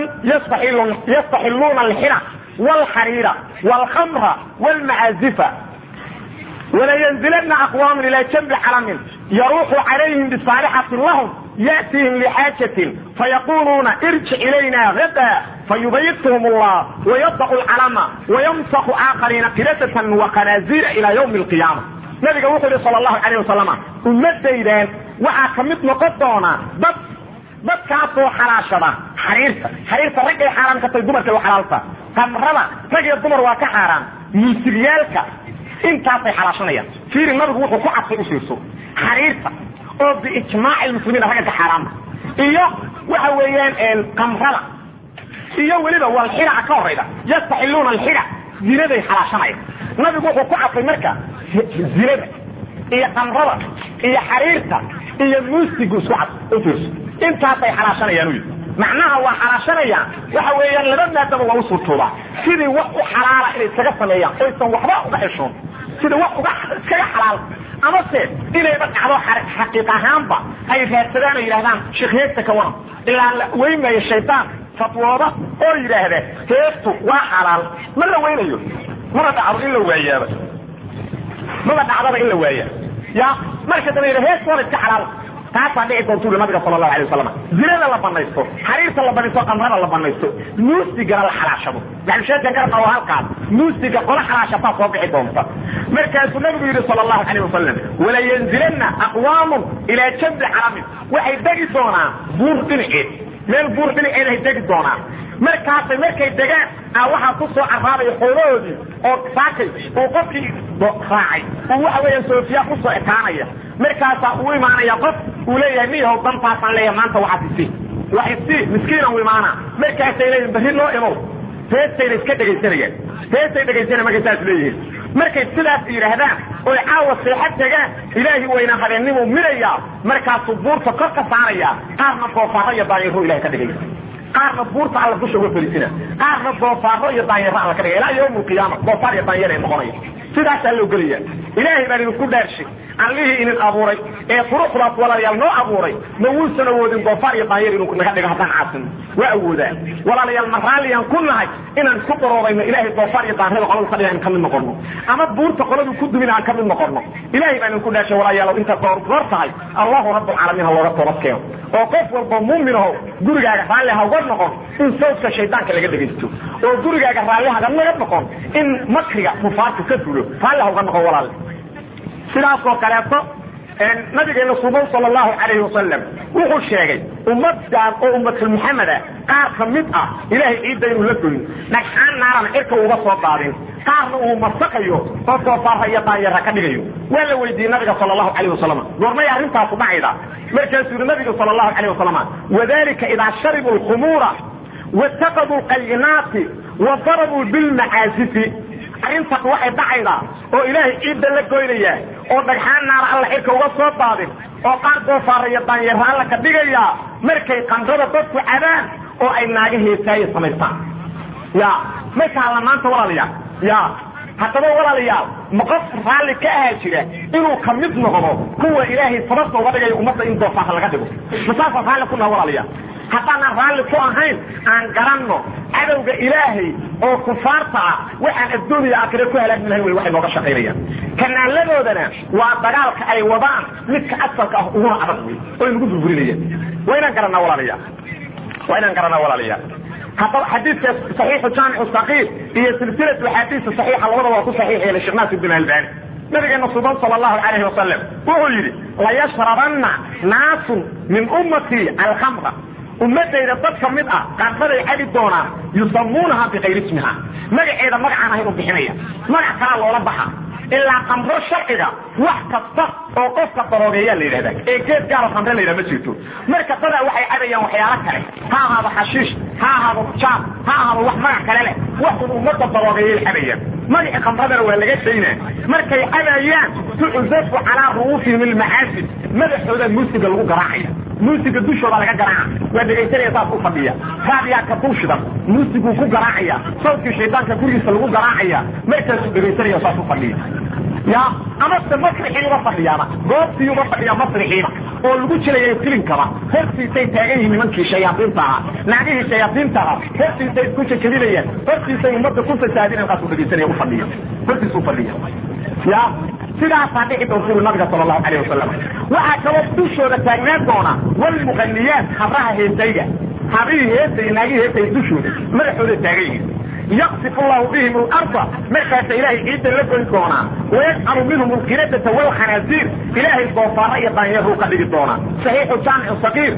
yastaxiluuna alxira wاlxariira wاlkhamra wاlmacaazifa walaynzilana aqwaamun ilaa janbi calamin yaruuxu calayhim bisaalixatin lahum ya'tiihim lixaajatin fayaquluuna irjic ilayna gada fayubayithm allah wayadacu lcalama wayamsaku aakhariina qiradatan waqanaazira ila ywmi اlqiyaama nabiga wuxuu yihi sal allahu alayh wasalama ummadaydan waxaa ka mid noqon doona dad dadkaasoo xalaashada xariirta xariirta raggay xaaraan ka tahay dumarkay u xalaalta qamrada rag iyo dumar waa ka xaaraan muusigyaalka intaasay xalaashanayaan fiiri nabigu wuxuu ku cadfay u fiirso xariirta oo biijmaaci lmuslimiina ragga ka xaaraama iyo waxa weeyaan qamrada iyo weliba walxiraca ka horayda yastaxiluuna alxira zinaday xalaashanayaan nabigu wuxuu ku cadfay marka zinada iyo qamrada iyo xariirta iyo muusigu isku cad u fiirso intaasay xalaashanayaan u yidhi macnaha waa xalaashanayaan waxa weeyaan laba maadaba waa u suurtoobaa sidii wax u xalaala inay iskaga sameeyaan oysan waxba uga xishoon sidii wax uga iskaga xalaal amase inayba dhacdo xaqiiq ahaanba ay raadsadaan oo yidhahdaan sheekh heesta ka waran ilaa la weymayo shaydaan fatwooda oo yidhaahda heestu waa xalaal ma la weynayo maba dhacdo in la waayaaba maba dhacdaba in la waaya ya marka daba yidha heestu waa iska xalaal taasaa dhici doontu uli nabiga sala allahu alay wasalam zinada la banaysto xariirta la banaysto qamrada la banaysto muusigana la xalaashado maxalusheedkan garabka waa halkaas muusiga qola xalaashataa soo bixi doonta markaasuu nabigu yidhi sala allahu calayh wasalam walayanzilanna aqwaamun ilaa jambi calamin waxay degi doonaan buur dhinaceed meel buur dhinaceed ay degi doonaan markaasay markay degaan a waxaa ku soo carraabaya xoolahoodii oo saakay uu qofkii raacay uu waxa weeyaan soofiya kusoo ekaanaya markaasaa uu imaanaya qof uu leeyahay miyahow dantaasaan leeyahay maanta waxaad isi wax isi miskiinan u imaana markaasay leeyihin berri noo imow heestayna iska dhegaysanayaan heestay dhegaysanaya markay saas leeyihiin markay sidaas yidhaahdaan oy caawa seexad tegaan ilaahi wayna habeennimuu minayaa markaasuu buurta kor ka saaraya qaarna doofaaro iyo daanyaro ilahay ka dhigaya qaarna buurta alla dusha uga fariisina qaarna doofaaro iyo daanyaro alla ka dhigaya ilaa yawm alqiyaama doofaar iyo daanyar ay noqonaya sidaasaa loo gelaya ilaahay baan idinku dhaarshay allihii idin abuuray ee quruxdaas walaalayaal noo abuuray ma wuusan awoodin doofaar iyo daanyar inuu naga dhigo haddaan caasino waa awoodaa walaalayaal ma raalliyaan ku nahay inaan isku qaroobayno ilaahay doofaar iyo daanyada qoladu ka dhiga in ka mid noqono ama buurta qoladu ku dumin aan ka mid noqono ilaahay baan idinku dhaashay walaalayaal inta goor goor tahay allahu rabbulcaalamiin ha looga toobad keeno oo qof walba muuminaho gurigaaga raalli ha uga noqon in sawdka shaydaanka laga dhegaysto oo gurigaaga raalli haga naga noqon in makriga kufaartu ka fulo raalli ha uga noqon walaale sidaasoo kaleeto nabigeena suban sal allahu calayhi wasalam wuxuu sheegay ummaddan oo ummatul muxameda qaar ka mid ah ilaahay ciidda inuu la goyn dhagxaan naarana cirka uga soo daadin qaarna uu masakayo oo doofaarha iyo daanyara ka dhigayo waa la weydiiyey nabiga sal allahu calayh wasalam goormay arrintaasu dhacayda markaasuu yihi nabiga sal allahu calayh wasalam wadalika idaa sharibuu lkhumuura wataqaduu lqayinaati wa darabuu bilmacaasifi arrintan waxay dhacaydaa oo ilaahay ciidda la goynayaa oo dhagxaan naara alla xirka uga soo daadin oo qaar doofaara iyo daanyara alla ka dhigayaa markay qanrada dadku cabaan oo ay naaga heesaaye samaystaan ya markaa la maanta walaalayaal ya haddaba walaalayaal ma qof raalli ka ahaa jira inuu ka mid noqdo kuwa ilaahay sababta uga dhigayo ummadda in doofaara laga dhigo masaasaan raalli ku naha walaalayaal haddaanan raalli ku ahayn aan garanno cadowga ilaahay oo kufaarta ah waxaan adduuniya aakhire ku halaagmi lahayn wey waxay nooga shaqaynayaan kanaaladoodana waa dagaalka ay wadaan midka asalka ah uguna adag wey oo nagu burburinayaan waa inaan garanaa walaalayaal waa inaan garanaa walaalayaal haddaba xadiidka saxiixu jaamicu saqiir iyo silsilatu axaadiisa saxiixa labadaba waa ku saxiix yeelay sheekh naasir bin albani nabigeena suban sal allahu calayhi wasalam wuxuu yidhi layashrabanna naasun min ummatii alkhamra ummadayda dad ka mid ah qaarbaday cabi doonaan yusamuunaha bikayri ismiha magaceeda magacaan ahayn u bixinaya magac kalaa loola baxa ilaa kamro sharciga wax kasta oo qofka daroogeeyaa la yidhahda ee geed gaaro kamre la yidhaha ma jirto marka dadaa waxay cabayaan waxyaalo kale ha ahaado xashiish ha ahaado jaab ha ahaado wax magac kale leh waxun ummadda daroogeeyay cabayaan magacii kamradana waa laga daynaa markay cabayaan tucuzafu calaa ru'uusihim ilmacaasib madaxooda muusiga lagu garaacaya muusiga dushooda laga garaaca waa dhegaysanaya saas u fadhiya raadiyaa ka duushidan muusiguu ku garaacaya sawdkii shaydaanka gurigiisa lagu garaacaya markaasuu dhegaysanaya saas u fadhiya ya amase masrixii uga fadhiyaana goobtii uga fadhiya masrixiina oo lagu jilayo filinkaba hortiisay taagan yihiin nimankii shayaaiinta ahaa naagihii shayaaiinta ahaa hortiisay isku jajabinayaan hortiisay ummadda ku fasaadinayan kaasuu dhegaysanaya ufadhiya hortiisu fadhiya ya sidaasaa dhici doonta ui nabiga sal allahu alayh wasalam waxaa kaloo dushooda taagnaan doona walmuqaniyaat habraha heesayga habrihii heesay naagihii heesay dushooda madaxooda taagan yihiin yaqsif llahu bihim larda markaasa ilaahay ciidda la goyn doonaa wayajcalu minhum alqiradata walkhanaasiir ilaahay doofaara iyo daanyaruu ka dhigi doonaa saxiixu jaamicu saqiir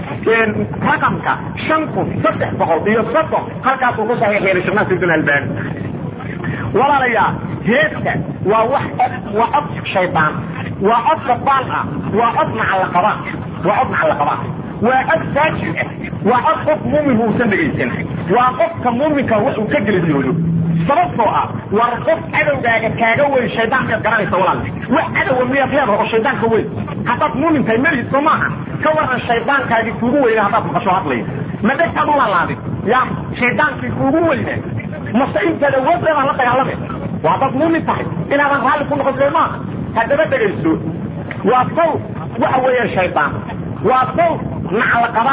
raqamka shan kun saddex boqol iyo soddon halkaasuu ku saxiix yeelay sheekh naasir bin albani walaalayaal heesta waa wax waa cod shaydaan waa cod gabaal ah waa cod macallaqabaa waa cod macallaqabaa waa cod faajir ah waa cod qof muumin uusan dhegaysan waa qofka muuminka wuxuu ka gelidiyoodo sababtoo ah war qof cadowgaaga kaaga weyn shaydaankaad garanaysa walaal wax cadowa miyaad leedaha oo shaydaanka weyn haddaad muumin tahay melihiis soo maaha ka waran shaydaankaagii kuugu weyna haddaad maqasho hadlaya ma dhegtaad u laalaadin ya shaydaankii kuugu weyna mase intaad awooddeedaan la dagaalame waa dad muumin tahay inaadan raalli ku noqon soo maaha haddaba dhegayso waa saw waxa weeyaan shaydaan waa saw naclaqabaa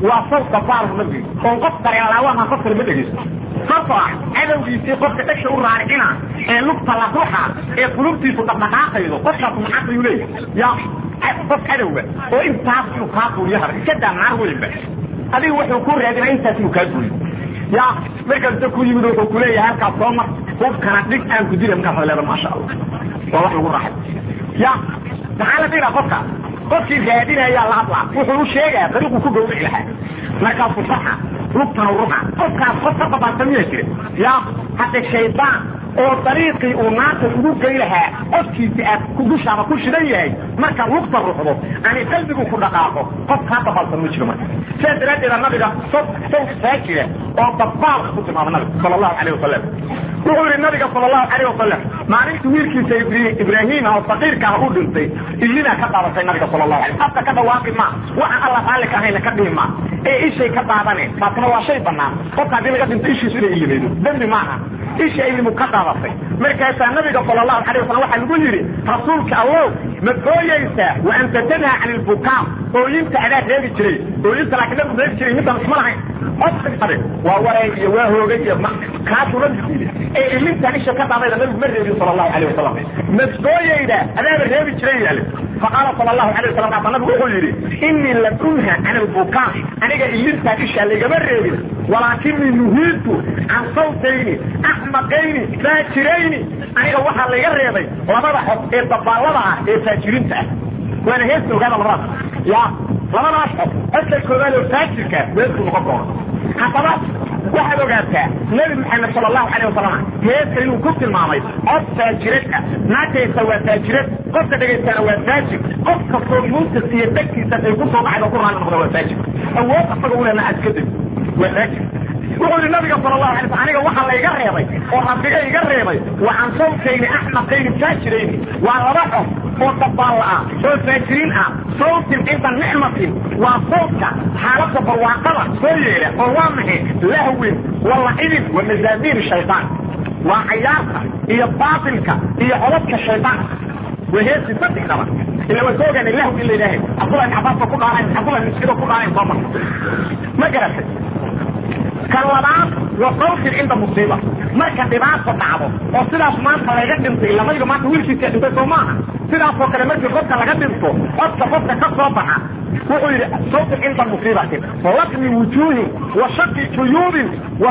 waa sawt dabaalku nabiga oon qof dareenlaawaha qof kale ma dhegeysto sababtoo ah cadowgiisii qofka dhasha u raaricina ee lugta la ruxa ee qulubtiisu dhaqdhaqaaqaydo qofkaas maxaqayuu leeyahay ya qof cadowga oo intaas inuu kaa duuliyo hara iska daa naar weynba adiga wuxuu ku raadina intaas inuu kaa duuliyo ya markaasta ku yimid wuxuu kuleeyahay halkaas soo mar hubkana dhig aan ku dila markaas leeda maasha allah waa wax lagu raaxay ya maxaa la dhigaa qofka qofkii raadinayaa la hadlaa wuxuu u sheegaa dariiquu ku gawrici lahaa markaasuu saxa lugtana ruxa qofkaas qof ka babaasa miya jira ya hadda shaydaan oo dariiqii uu naarta ugu gey lahaa qofkiisi aad dushaaba ku shidan yahay markaad lugta ruxdo ani qalbigu ku dhaqaaqo qof kaa dabaalsan ma jiro marka sidaas daraaddeeda nabiga saw saw saajira oo dabaalka ku tilmaama nabiga sala allahu calayh wasalam wuxuu yihi nabiga sala allahu calayh wasalam maalinta wiilkiisa ibraahima oo faqiirka ah u dhintay ilinaa ka daadatay nabiga sala allahu alay afka ka dhawaaqi ma waxa alla raalli ka ahayna ka dhihi ma ee ishay ka daadaneen taasna waa shay banaan qofka haddii laga dhinto ishiisu inay ilimaydo dembi maaha isha ilimu ka daadatay markaasaa nabiga sala allahu alay wasalam waxaa lagu yidhi rasuulka allow ma ooyeysaa wa anta tanhaa can ilbukaa ooyinta adaa reebi jiray ooyinta laakiin nabigu reebi jiray midaan isma lahayn odade waa waray iyo waa hoogay iyo kaasuu nabigu yidhi ee ilintaan isha ka daadayda nabigu ma reebin sala allahu alayh wasalam ma ooyeydaa adaaba reebi jiray yaale faqaala sala allahu alay wasalam kaasa nabigu wuxuu yidhi inii lam unha can ilbukaa aniga ilintaan isha laygama reebin walaakinii nuhiitu can sawtayni axmaqayni faajirayni aniga waxaa layga reebay labada xod ee dabaallada ah ee faajiriinta ah waana heesta ogaada labadaas ya labadaas xod xodka koowaad oo faajirka weesku noqon doono haddaba waxaad ogaataa nebi maxamed sala allahu calayh wasalam heesta inuu ku tilmaamay cod faajirad ah naagtaysa waa faajirad qofka dhegaystaana waa faajir qof kastoo muntas iyo dhegtiisas ay ku soo dhacdo ku raali noqda waa faajir awood asaga u lena askadib waa faajir wuxuu yihi nabiga sala allahu alay slam aniga waxaa layga reebay oo rabbiga iga reebay wa can sawtayni axmaqayni faajirayni waa laba xod oo dabaalla ah oo faajiriin ah sawtin cinda nicmatin waa sawtka xaaladda barwaaqada soo yeela oo waa maxay lahwin wa lacibin wa mazaamiir shaydaan waa cayaarta iyo baatilka iyo codadka shaydaanka waa heesi saddexdaba ila waa soo ogaanay lahw in la yidhaahay cabdullahi ibn cabbaas ba ku dhaanayn cabdullahi ibn sido ku dhaanayn soo mar ma garatay kan labaad waa sawtin cinda musiiba marka dhibaata dhacdo oo sidaas maanta laga dhintay lamayga maanta wiilkiisa dhintay soo maaha sidaasoo kale markii qofka laga dhinto codka qofka ka soo baxa wuxuu yidhi sawtin cinda musiibatin laqmi wujuuhin wa shaqi juyuubin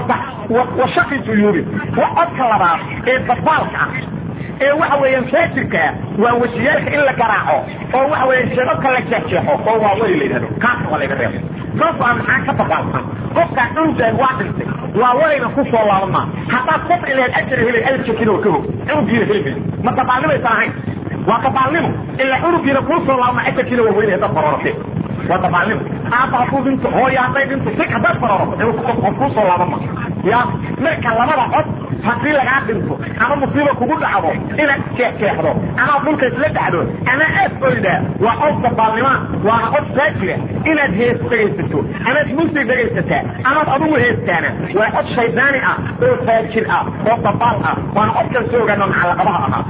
wa shaqi juyuubin wa codka labaad ee dabaalka ah ee waxa weeyaan faajirka ah waa wejiyaalka in la garaaco oo waxa weeyaan shebabka la jeexjeexo oo waa weli la yidhahdo kaasna waa laga reebo sababto ah maxaa ka dabaalsan qofkaa cunugaan waa dhintay waa walayna ku soo laaban maa haddaad safri lahayd ajar helay ajarkiina waa ka hog cunugiina heli mayo ma dabaalnimaysan ahayn waa dabaalnimo ilaa cunugiina kuu soo laabma ajarkiina waa weynay haddaad barorate waa dabaalnimo aaba hadduu dhinto hooya hadday dhinto si haddaad baroroto qof kuu soo laaban ma ya marka labada cod haddii lagaa dhinto ama musiiba kugu dhacdo inaad jeexjeexdo ama dhulka isla dhacdo ama aad oydaa waa cod dabaalnima waana cod faajira inaad hees dhegaysato amaad musig dhegaysataa amaad adugu heestaana waa cod shaydaani ah oo faajir ah oo dabaal ah waana codkan soo ogaano macallaqabaha ahaa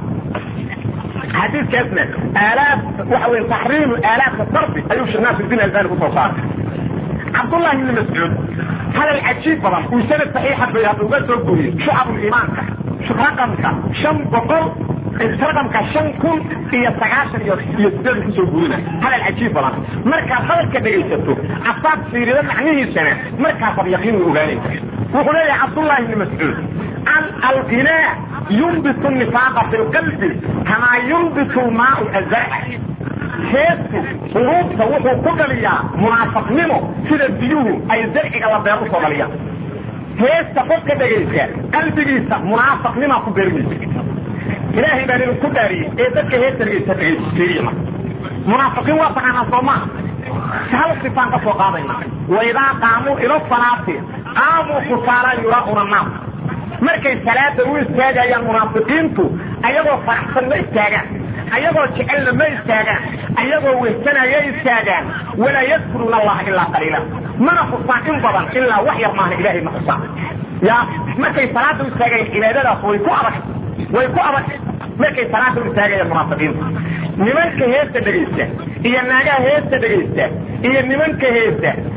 xadiiskaasna aalaad waxa wey taxriimu aalaadka darbi ayuu sheekh naasirudiin albani kusoo saaray cabdullahi ibni mascuud hadal cajiib badan uu sanad saxiixa bay hadda uga soo guriyey shucabuliimaanka raqamka shan boqol raqamka shan kun iyo sagaashan iyo iyo sideed kusoo gurina hadal cajiib badan markaad hadalka dhegaysato asaad fiirida macnihiisana markaasaad yaqiin u ogaanaysa wuxuu leeyahay cabdullahi ibni mascuud an alqinaa yunbitu nifaaqa fi lqalbi kamaa yunbitu lmaau azarca heestu quluubta wuxuu ku dhaliyaa munaafaqnimo sida biyuhu ay zarciga la beer usoo dhaliyaan heesta qofka dhegaysa qalbigiisa munaafaqnimaa ku beermaysa ilaahay baan idinku dhaariyey ee dadka heesta dhegaysa dhegaysiiriya munaafiqiin waa taqaanaa soo maa hal sifaan ka soo qaadayna waidaa qaamuu ila salaati qaamuu kusaalaa yuraa'una naas markay salaada u istaagayaan munaafiqiintu ayagoo faraxsan ma istaagaan ayagoo jecelna ma istaagaan ayagoo wehsanaya istaagaan walaa yadkuruuna allaha ilaa qaliila mana xusaan in badan ilaa wax yar maaha ilaahay ma xusaan ya markay salaada u istaagayaan cibaadadaas way ku adag way ku adag markay salaada u istaagayaan munaafiqiintu nimanka heesta dhegaysta iyo naagaha heesta dhegaysta iyo nimanka heesta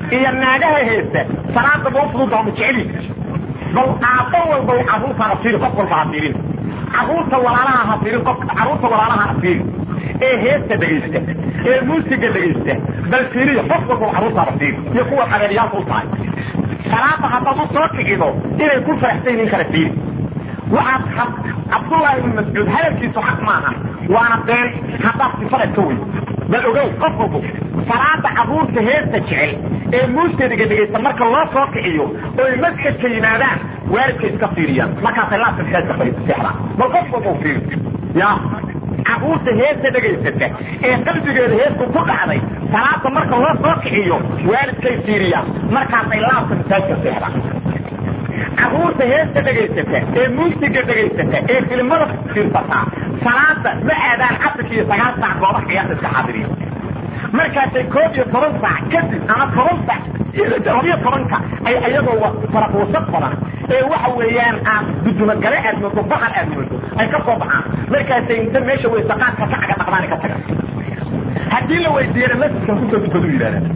iyo naagaha heesta salaada ma ufududa ma jeceli bal aabbo walba carruurtaada fiiri qof walba ha fiirin carruurta walaalaha ha fiirin qof carruurta walaalaha ha fiirin ee heesta dhegaysta ee muusiga dhegaysta bal fiiriya qof walba carruurtaada fiiri iyo kuwa qabeelyaalka u tahay salaada haddaad u soo kicido inay ku faraxsan in kala fiiri waxaad cabdullaahi ibnu mascuud hadalkiisu xaq maaha waana been haddaad sifada ka wey bal ogow qof walbo salaada carruurta heesta jecel ee muuskadiga dhegaysta marka loo soo kiciyo oy masjidka yimaadaan waalidka iska fiiriyaan markaasay laabta masaajidka seexdaan bal qof walba fiiri ya carruurta heesta dhegaysata ee qalbigeeda heesku ku dhacday salaada marka loo soo kiciyo waalidkay fiiriyaan markaasay laabta masaajidka seexdaan carruurta heesta dhegaysata ee muusiga dhegaysata ee filimada fiirsataa salaada ma aadaan casirka iyo sagaal saac goobaha ciyaarta iska xaadiriya markaasay koob iyo toban saac kadib ama toban saac labiyo tobanka ay ayagoo faraquusad badan ee waxa weeyaan aad gudumagale aad moodo bahar aad moodo ay ka soo baxaan markaasay inta meesha weysaqaadka ka caga dhaqdaan ka taga haddii la weydiiyana masjidkan kusoo dukadu yidhahdaan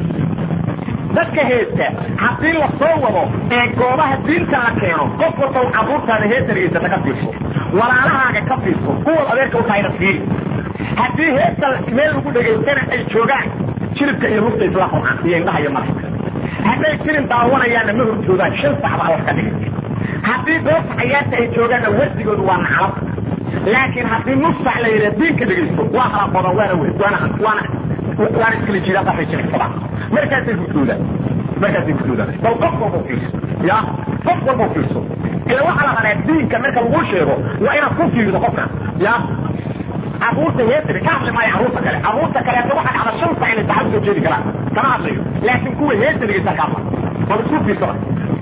dadka heesta haddii la soo wado ee goobaha diinta la keeno qof walba carruurtaada heesta dhegaysata ka fiirso walaalahaaga ka fiirso kuwa adeerka u tahayna fiiri haddii heesta meel lagu dhegaystana ay joogaan jilibka iyo lugta isla qurxan iyo indhaha iyo marka hadday filim daawanayaanna ma horjoodaan shan sacba wax ka dhigay haddii goobta cayaarta ay joogaanna wardigoodu waa naclab laakiin haddii nus sac la yidhaha diinka dhegaysto waa halaqoodan waana we waana waana waana iskala jiraa qaxay jilicsadaan markaasay hurdoodaan markaasay hurdoodaan bal qof walba fiirso ya qof walba fiirso ila waxaa la rabaa diinka marka lagu sheego waa inaad ku fiirido qofka ya carruurta heesiri ka hadli maayo carruurta kale carruurta kaleeto waxaa dhacda shan sac inay saxad soo jeedi karaan kama hadlayo laakiin kuwa heesirigaysa ka hadla bal isku fiirsada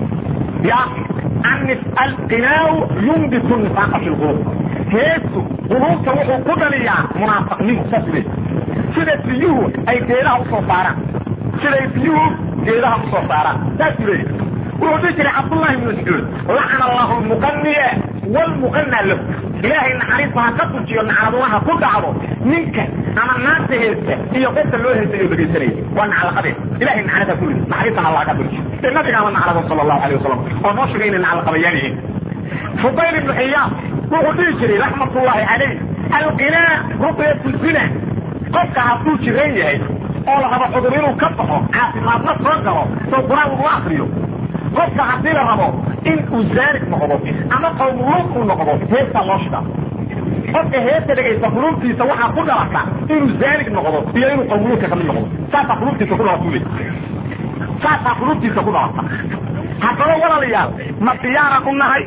ya anis alqinaaw yumbitu nifaaqa fi lqulub heestu quluubta wuxuu ku dhaliyaa munaafaqnimo saas leey sida biyuhu ay geedaha usoo saaraan siday biyuhu geedaha usoo saaraan saasuu leeyahy wuxuu dhihi jiray cabdullahi ibnu mascuud lacana allahu lmuqaniya wlmuqana lahu ilaahay naxariista ha ka tujiyo nacladulaha ku dhacdo ninka ama naanta heesta iyo qofka loo heestayo dhegaysanaya waa naclaqadeed ilahay naclada ku yidhi naxariistana allah ka tujiyo ee nabigaama naclada sala allahu alayh wasalam oo noo sheegay inay naclaqabayaan yihiin fudayl ibnu xiyaam wuxuu dhihi jiray raxmatullahi calayh alqinaa ruqyatu zina qofka hadduu jiran yahay oo la rabo cudur inuu ka baxo caafimaadna soo galo soo qur-aan laguma akriyo qofka haddii la rabo in uu zaanig noqdo ama qowmuluud uu noqdo heestaa loo shidaa qofka heesta dhegaysta quluubtiisa waxaa ku dhalata inuu zaanig noqdo iyo inuu qowmuluudka kamid noqdo saasaa quluubtiisa ku dhalata ule saasaa quluubtiisa ku dhalata haddaba walaalayaal ma diyaaran u nahay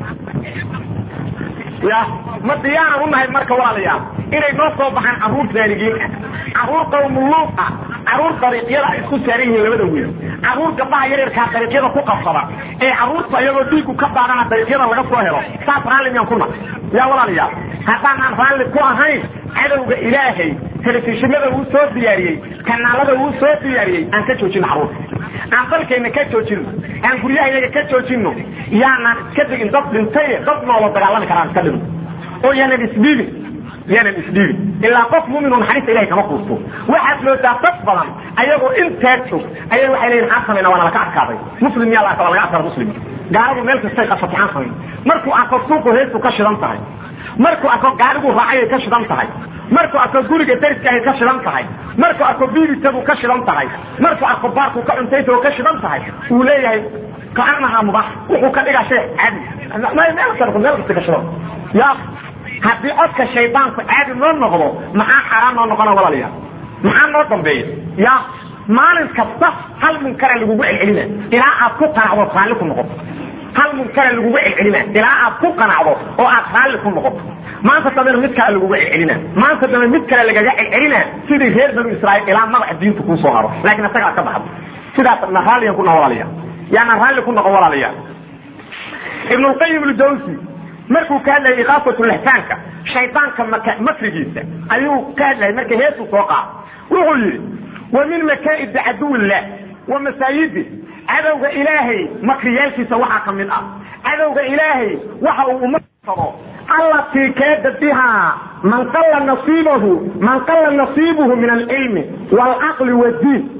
ya ma diyaaran u nahay marka walaalayaal inay noo soo baxaan carruur zaanigiin ah carruur qowmuluud ah carruur dariiqyada ay isku saaran yihiin labada wiil carruur gabdhaha yaryarkaa dariiqyada ku qabsada ee carruurta iyagoo dhiigu ka baadana dariiqyada laga soo helo saas raalli miyaan ku nahay yaa walaalayaal haddaanaan raalli ku ahayn cadowga ilaahay telefishinada uu soo diyaariyey kanaalada uu soo diyaariyey aan ka joojino carruurta aan dalkayna ka joojino aan guryahayaga ka joojino yaanaan iska digin dad dhintaye dad noola dagaalami karaan iska dhino oo yaanan isdhiibin yaanan isdhiibin ilaa qof mumin oo naxariista ilahay kama quusto waxaad moodaa dad badan ayagoo intaa jog ayay waxay leeyihin maxaan samayna waana laka adkaaday muslim miyaa la arkaba laga adkaada muslim gaaladu meel kastay qabsatay maxaan samayn markuu arko suuqu heestu ka shidan tahay markuu arko gaarigu raacayay ka shidan tahay markuu arko guriga dariska ay ka shidan tahay markuu arko biibitadu ka shidan tahay markuu arko baarku ka cuntayta ka shidan tahay uu leeyahay kaanaha mubax wuxuu ka dhigaa shay caadi meel kasta meel kasta ka shidan ya haddii codka shaydaanku caadi noo noqdo maxaa xaaraan noo noqona walaalayaal maxaa noo dambeeya ya maalin kasta hal munkara lagugu celcelina ilaa aad ku qanacdo raalli ku noqoto hal munkara lagugu celcelina ilaa aad ku qanacdo oo aad raalli ku noqoto maanta dambena mid kale lagugu celcelina maanta dambe mid kale lagaga celcelina sidii reer banu israa'iil ilaa magaca diinta kuu soo haro laakiin isaga aad ka baxdo sidaas na raalliyan ku noqo walaalayaal yaana raalli ku noqo walaalayaal ibn lqayim ljawsi markuu ka hadlayay iqaafatu lihsaanka shaydaanka makrigiisa ayuu ka hadlayay marka heesu soo qaado wuxuu yidhi wa min makaa'idi caduwillah wa masaayidi cadowga ilaahay makriyaalkiisa waxaa ka mid ah cadowga ilaahay waxa uu umasado allatii kaada bihaa man qalla nasiibahu man qalla nasiibuhu min alcilmi waalcaqli waddiin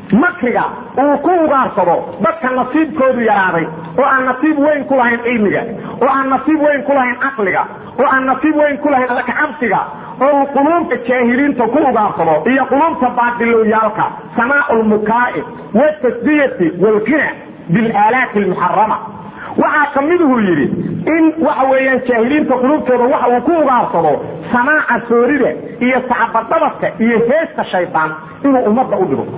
makriga uu ku ugaarsado dadka nasiibkoodu yaraaday oo aan nasiib weyn ku lahayn cilmiga oo aan nasiib weyn ku lahayn caqliga oo aan nasiib weyn ku lahayn alkacabsiga oo uu quluubta jaahiliinta ku ugaarsado iyo quluubta baadilowyaalka samaau lmukaa'i wtasdiyati wlqina bilaalaati almuxarama waxaa ka miduhu yidhi in waxa weeyaan jaahiliinta qulubtooda waxa uu ku ugaarsado samaaca soorida iyo sacbadabadka iyo heesta shaydaan inuu ummadda u dhigo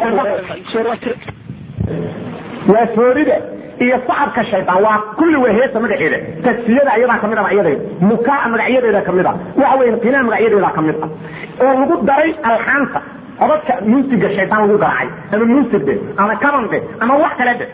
waa soorida iyo sacabka shaydaan waa kulli waa heesta magaceeda tasfiyada ayadaa kamid a magacyadeeda mukaa magacyadeeda kamid a waxa weya qinaa magacyadeeda kamid ah oo lagu daray alxaanta codadka muusiga shaydaan lagu garaacay ama muusigde ama kabande ama wax kale de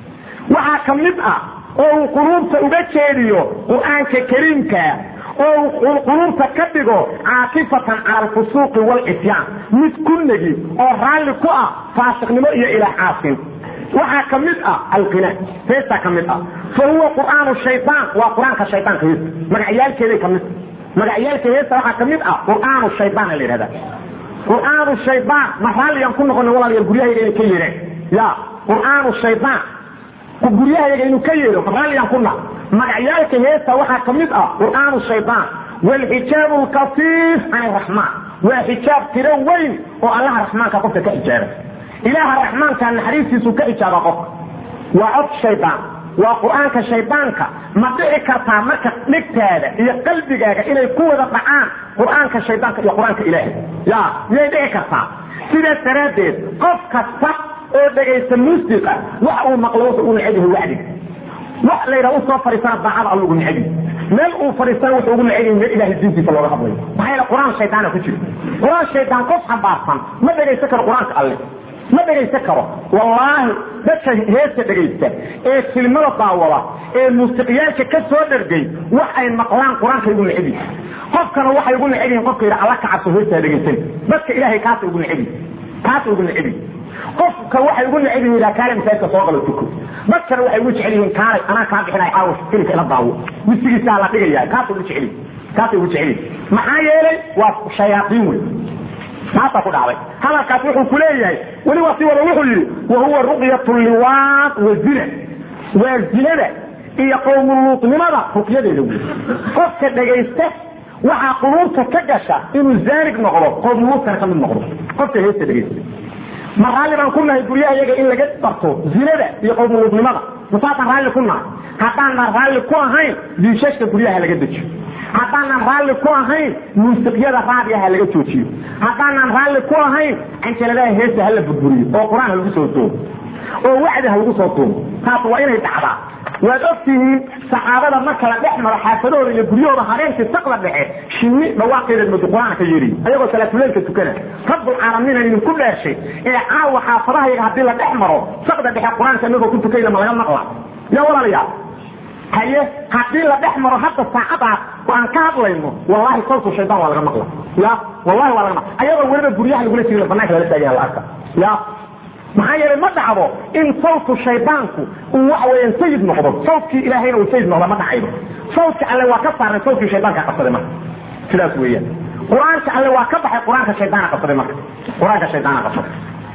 waxaa ka mid ah oo uu quluubta uga jeediyo qur-aanka kariimkaa oo uu quluubta ka dhigo caakifatan cala alfusuuqi waalcisyaan mid ku negi oo raalli ku ah faasiqnimo iyo ilaah caasin waxaa ka mid ah alqina heestaa ka mid ah fa huwa qur'aanu shaydaan waa qur-aanka shaydaanka heesta magacyaalkeeday ka mid magacyaalka heesta waxaa ka mid ah qur'aanu shaydaana la yidhahda qur'aanu shaydaan ma raalliyaan ku noqona walaalayaal guryahayaga inay ka yeedheen ya qur'aanu shaydaan guryahayaga inuu ka yeedho ma raalliyaan kuna magacyaalka heesta waxaa ka mid ah qur'aanu shaydaan waalxijaabu lkafiif can araxmaan waa xijaab tiro weyn oo allaha raxmaanka qofka ka xijaaba ilaaha raxmaanka naxariistiisu ka xijaaba qofka waa cod shaydaan waa qur-aanka shaydaanka ma dhici kartaa marka dhigtaada iyo qalbigaaga inay ku wada dhacaan qur-aanka shaydaanka iyo qur-aanka ilaahay ya miyay dhici kartaa sidaas daraaddeed qof kasta oo dhegaysta muusiqa wax uu maqlo wuxuu u neceb yahay wacdiga wax layidhaha usoo fadhiisana daacada alla ugu neceb yahay meel uu fadhiistana wuxuu ugu neceb yahay meel ilahay diintiisa looga hadlayo maxaa yeele qur-aan shaydaana ku jira qur-aan shaydaan qof xambaarsan ma dhegaysan karo qur-aanka alle ma dhegaysan karo wallaahi dadka heesta dhegaysta ee filmada daawada ee muusiqiyaalka ka soo dhergay wax ay maqlaan qur-aanka igu neceb yihin qofkana waxay ugu neceb yihin qofka yidha alla ka cabso heestaa dhegaysan dadka ilaahay kaasa ugu neceb yihin kaasa ugu neceb yihin qofka waxay ugu neceb yihin kaale masaajidka soo galo tuko dadkana waxay ugu jecel yihiin kaalay anaa kaa bixinay caawa filika ila daawo wisigiisaa la dhigaya kaasa ugu jecel yihin kaasay ugu jecel yihin maxaa yeelay waa shayaaiin wey taasaa ku dhacday hadalkaas wuxuu ku leeyahay weli waa si wada wuxuu yidhi wa huwa ruqyat liwaad wa zina waa zinada iyo qowmuluutnimada ruqyadeeda wey qofka dhegaysta waxaa quluubta ka gasha inuu zaanig noqdo qowmuluutkana ka mid noqdo qofka heesta dhegaysta ma raalli baan ku nahay guryaha iyaga in laga barto zinada iyo qowmuluutnimada masaasaan raalli ku nahay haddaanan raalli ku ahayn diishashka guryaha laga dejiyo haddaanan raalli ku ahayn muusiqyada raadiaha laga joojiyo haddaanan raalli ku ahayn canjaladaha heesta hala burburiyo oo qur-aan ha lagu soo tuumo oo wacdi ha lagu soo tuumo taas waa inay dhacdaa waad ogtihiin saxaabada marka la dhex maro xaafadahooda iyo guryahooda habeenkii saqda dhexe shinni dhawaaqeeda moodo qur-aan ka yeeriy ayagoo salaatuleylka tukana rabbulcaalamiina idinku dheeshay ee caawa xaafadaha yaga haddii la dhex maro saqda dhexe qur-aanka inagoo ku tukayna ma laga maqla yaa walaalayaa haye haddii la dhex maro hadda saacadaas oo aan ka hadlayno wallahi sawtu shaydaan waa laga maqla ya wallahi waa laga maqla ayagoo weliba guryaha lagula jirin banaanka lala taagaya la arka ya maxaa yeelay ma dhacdo in sawtu shaydaanku uu waxa weeyaan sayid noqdo sawtkii ilaahayna uu sayid noqdo ma dhacaydo sawtka alle waa ka saarnay sawtkii shaydaanka qabsaday marka sidaas weeyaan qur-aanka alle waa ka baxay qur-aanka shaydaana qabsaday marka qur-aanka shaydaana qabsaday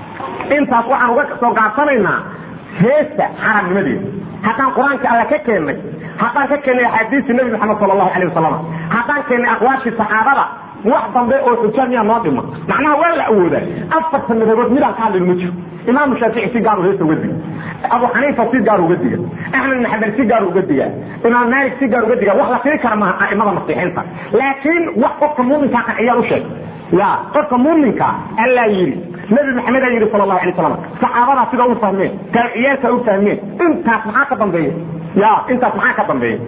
intaas waxaan uga soo gaabsanaynaa heesta xaramnimadeeda haddaan qur-aanka alla ka keennay haddaan ka keennay axaadiistii nabi maxamed sala allahu alayh wasalam haddaan keennay aqwaashii saxaabada wax dambe oo xujaa miyaa noo dhima macnaha waa la awoodaa afarta madhabood midaan ka hadlayn ma jiro imaamu shaafici si gaaru heesta uga diga abu xaniifa si gaar uga diga axmed ibn xambal si gaar uga diga imaam maalik si gaar uga diga wax la firi kara maaha a'imada masiixiinta laakiin wax qofka muuminkaa qanciyaa u sheeg ya qofka muuminka allaa yidhi nabi maxamed aa yidhi sal allahu alay slam saxaabadaa sida u fahmeen taabiciyaalka u fahmeen intaas maxaa ka dambeeya ya intaas maxaa ka dambeeya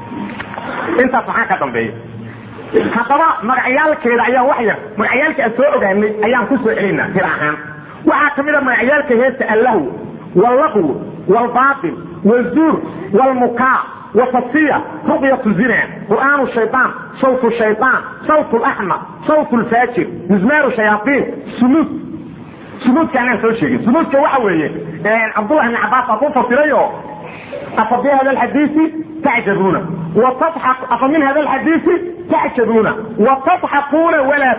intaas maxaa ka dambeeya haddaba magacyaalkeeda ayaan wax yar magacyaalka aan soo ogaanay ayaan ku soo celinaa tir ahaan waxaa ka mid a magacyaalka heesta allahu wallaqw wlbaail wzuur wlmukaa wtasiya ruqyat zina qur'aan shayaan sawt shayaan sawt laxmar sawt lfaajir mizmaaru shayaaiin sunuud sunuudka anaan soo sheegin sunuudka waxa weeye cabdullah ibn cabaas aa ku fasirayo afa bi hada alxadiisi tacjabuuna afa min hada alxadiisi تعجبون وتضحكون ولا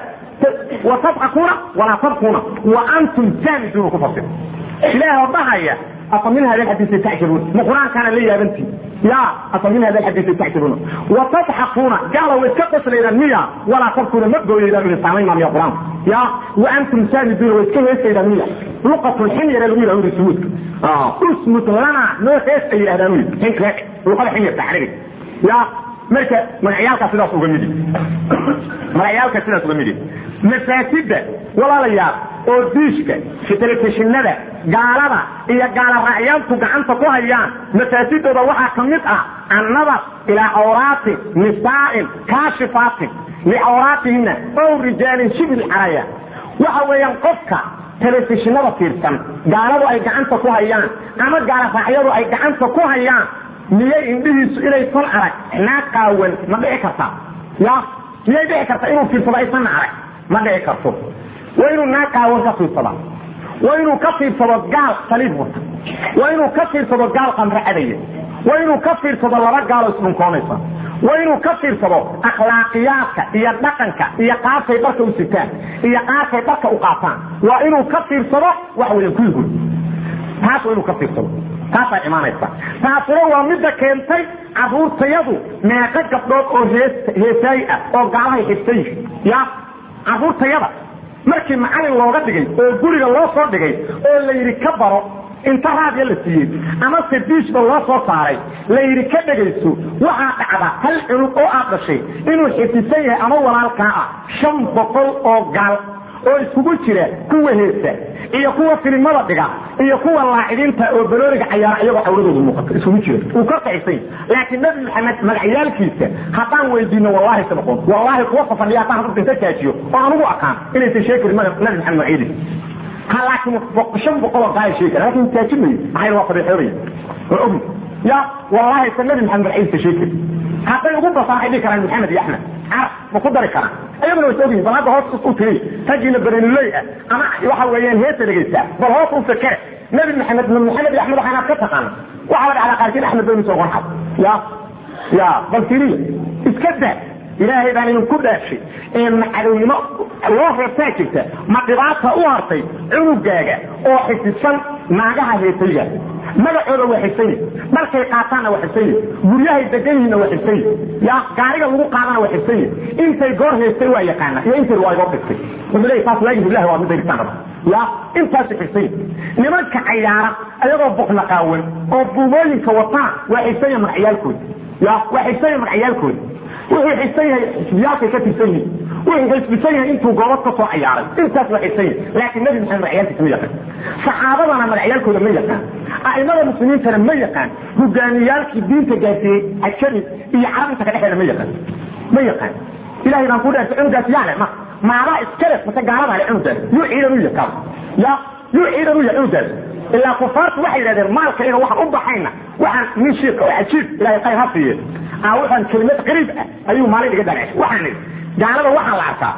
watadxakuuna walaa tabkuuna wa antum saamiduuna ku fasir ilaah dhahaya afa min hada alxadiisi tacjabuun ma qur-aankaana la yaabantii ya afa min hada alxadiisi tacjabuuna watadxakuuna gaala way iska qoslaydaan miya walaa tabkuuna ma gooyaydaan uli saamaynaa miya qur-aanka ya wa antum saamiduuna way iska heesaydaan miya luqatu lximyara lagu yidhahdo uri suhuudka usmut lana noo hees ay yidhahdaan uri xinka luqada ximyarta carabiga ya marka magacyaalkaa sidaas uga midi magacyaalka sidaas uga midi masaajida walaalayaal oo diishka telefishinada gaalada iyo gaala raacyaantu gacanta ku hayaan masaajidooda waxaa ka mid ah annadar ilaa cawraati nisaa'in kaashifaatin licawraatihina ow rijaalin shibil caraya waxa weeyaan qofka telefishinada fiirsan gaaladu ay gacanta ku hayaan ama gaala raacyadu ay gacanta ku hayaan miyay indhihiisu inaysan arag naa qaawan ma dhici karta ya miyay dhici karta inuu fiirsado aysan arag ma dhici karto waa inuu naa qaawan ka fiirsada waa inuu ka fiirsado gaal saliib wata waa inuu ka fiirsado gaal qamre cadaya waa inuu ka fiirsado laba gaalo isdhunkoonaysa waa inuu ka fiirsado akhlaaqiyaadka iyo dhaqanka iyo qaabkay dharka u sitaan iyo qaabkay dharka u qaataan waa inuu ka fiirsado waxa weya kuyigood taas waa inuu ka fiirsado taasaa imaanaysa taasuna waa midda keentay caruurtayadu meeqo gabdhood oo hees heesaayi ah oo gaalahay xigsan yihin ya caruurtayada markii macalin looga dhigay oo guriga loo soo dhigay oo la yidhi ka baro inta raadya la siiyey ama sadiishba loo soo saaray la yidhi ka dhegayso waxaa dhacda hal cunug oo aad dhashay inuu xifisan yahay ama walaalkaa ah shan boqol oo gaal oo iskugu jira kuwa heesa iyo kuwa filimada dhiga iyo kuwa laacidiinta oo balooriga cayaara iyagoo cawradooda muuqato isugu jira uu ka kacisan laakiin nabi maxamed magacyaalkiisa haddaan weydiino wallahi sa noqon wallahi kuwa safadhiya haddaan hadda inta kaajiyo oo anugu aqaan inaysan sheegi nabi maxamed magacyadiisa ha laakiin shan boqol oo gaaya sheegi laakiin taajinayo maxay waa fadhiixoobaya waa ogni ya wallahi sa nabi maxamed magacyadiisa sheegi hadday ugu basaan waxay dhihi karaan maxamed iyo axmed carab ma ku dari karaan ayaguna way ogyihin bal hadda hoos u tiri raggiina barenuley ah ama waxa weeyaan heesa dhegaysaa bal hoos u fakere nabi maxamed ma maxamed iyo axmed waxaanaad ka taqaana waxaa la dhacdaa qaarkiin axmed baynu soo qonxad ya ya bal tiriya iska daa ilaahay baan idinku dhaashay ee macadownimo loo reebtaa jirta ma dhibaata u hartay cunugaaga oo xisisan naagaha heesayga magacooda waa xisay dharkay qaataanna waa xisay guryahay degan yihiinna waa xisay ya gaariga lagu qaadana waa xisay intay goor haystay waa yaqaana iyo intay waa igoo dhigtay wuxuu leeyahay taas laagi billahi waa midda dhigtaan raba ya intaasi xisay nimanka cayaara ayagoo buqna qaawan oo buumooyinka wataan waa xisaya magacyaalkooda ya waa xisaya magacyaalkooda wuxuu xisan yahay xisbiyaalkay ka tirsan yihin wuxuu xisbisan yahay intuu goobad ka soo cayaaray intaas waa xisan yahay laakiin nabi maxamed magacyaalkiisa ma yaqaan saxaabadana magacyaalkooda ma yaqaan a'imada muslimiintana ma yaqaan hogaamiyaalkii diinta gaarsiiyey ajami iyo carabinta ka dhexeeda ma yaqaan ma yaqaan ilahay baan ku dhaartay cunugaas yaale ma maadaa iskale mase gaaladaa le cunugaas yuu ciidan u yakaa ya yuu ciidan u yahay cunugaas ilaa kufaartu waxay yidhahdeen maalka ina waxaan u baxayna waxaan nin shiika oo cajiib ilahay qayr ha siiye waxaan kelimad qariib ah ayuu maalin iga dhareeshay waxaan idhi gaalada waxaa la arkaa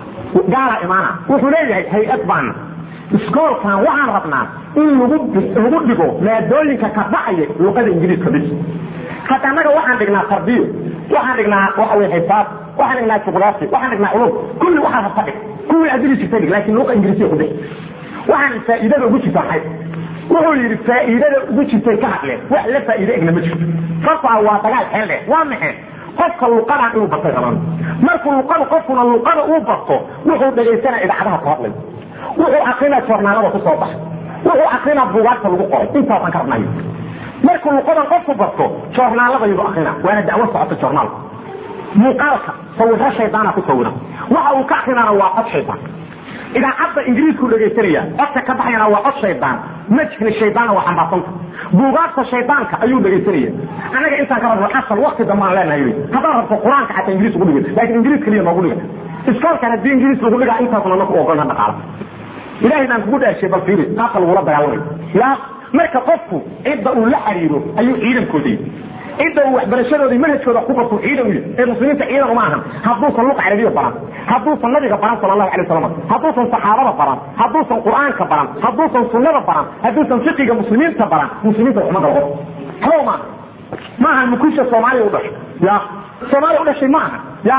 gaala imaana wuxuu leeyahay hay-ad baana iskoolkan waxaan rabnaa in lagu lagu dhigo maadooyinka ka baxaya luqada ingiriiska bis hadda annaga waxaan dhignaa tarbiyo waxaan dhignaa waxa wey xisaab waxaan dhignaa juqraafi waxaan dhignaa culum kulli waxaa rabta dhig kuwii adili jirta dhig laakiin luqa ingiriisiya ku dhig waxaan faa'iidada ugu jirta maxay wuxuu yidhi faa'iidada ugu jirtay ka hadleen wax la faa'iide egna ma jirto sababto ah waa dagaal xeel dheh waa maxay qofka luqadan inuu bartay rabaan markuu luqada qofkuna luqada uu barto wuxuu dhegaysanaa idaacadaha ku hadlay wuxuu akrinaa joornaalada ku soo baxa wuxuu akrinaa buugaagta lagu qoray intaasaan ka rabnayo markuu luqadan qofku barto joornaalada yuu akrinaa waana dacwo socota joornaalka muuqaalka sawiro shaydaana ku sawira waxa uu ka akrinaana waa cod shaydaan idaacadda ingiriisku dhegaysanaya codka ka baxayana waa cod shaydaan majhni shaydaanna waa xambaarsanta buugaagta shaydaanka ayuu dhegaysanaya annaga intaan ka rabno asal wakti dambe aan leenahay haddaan rabto qur-aanka xataa ingiriis ugu dhiga laakiin ingiriis keliya noogu dhiga iskoolkan haddii ingiriis lagu dhigaa intaasna naku ogolna dhaqaala ilahay baan kugu dhaashay bal fiiri qaabka lagula dagaalamay ya marka qofku cidda uu la xiriiro ayuu ciidankooda yihi cidda uu waxbarashadooda manhajkooda ku bartu ciidan u yahy ee muslimiinta ciidan uma ahan hadduusan luqa carabiya baran hadduusan nabiga baran sala allahu alay wasalam hadduusan saxaabada baran hadduusan qur'aanka baran hadduusan sunnada baran hadduusan fiqiga muslimiinta baran muslimiinta waxma galo qof habo maaha ma ahan mukusha soomaaliya u dhashay ya soomaaliya u dhashay ma aha ya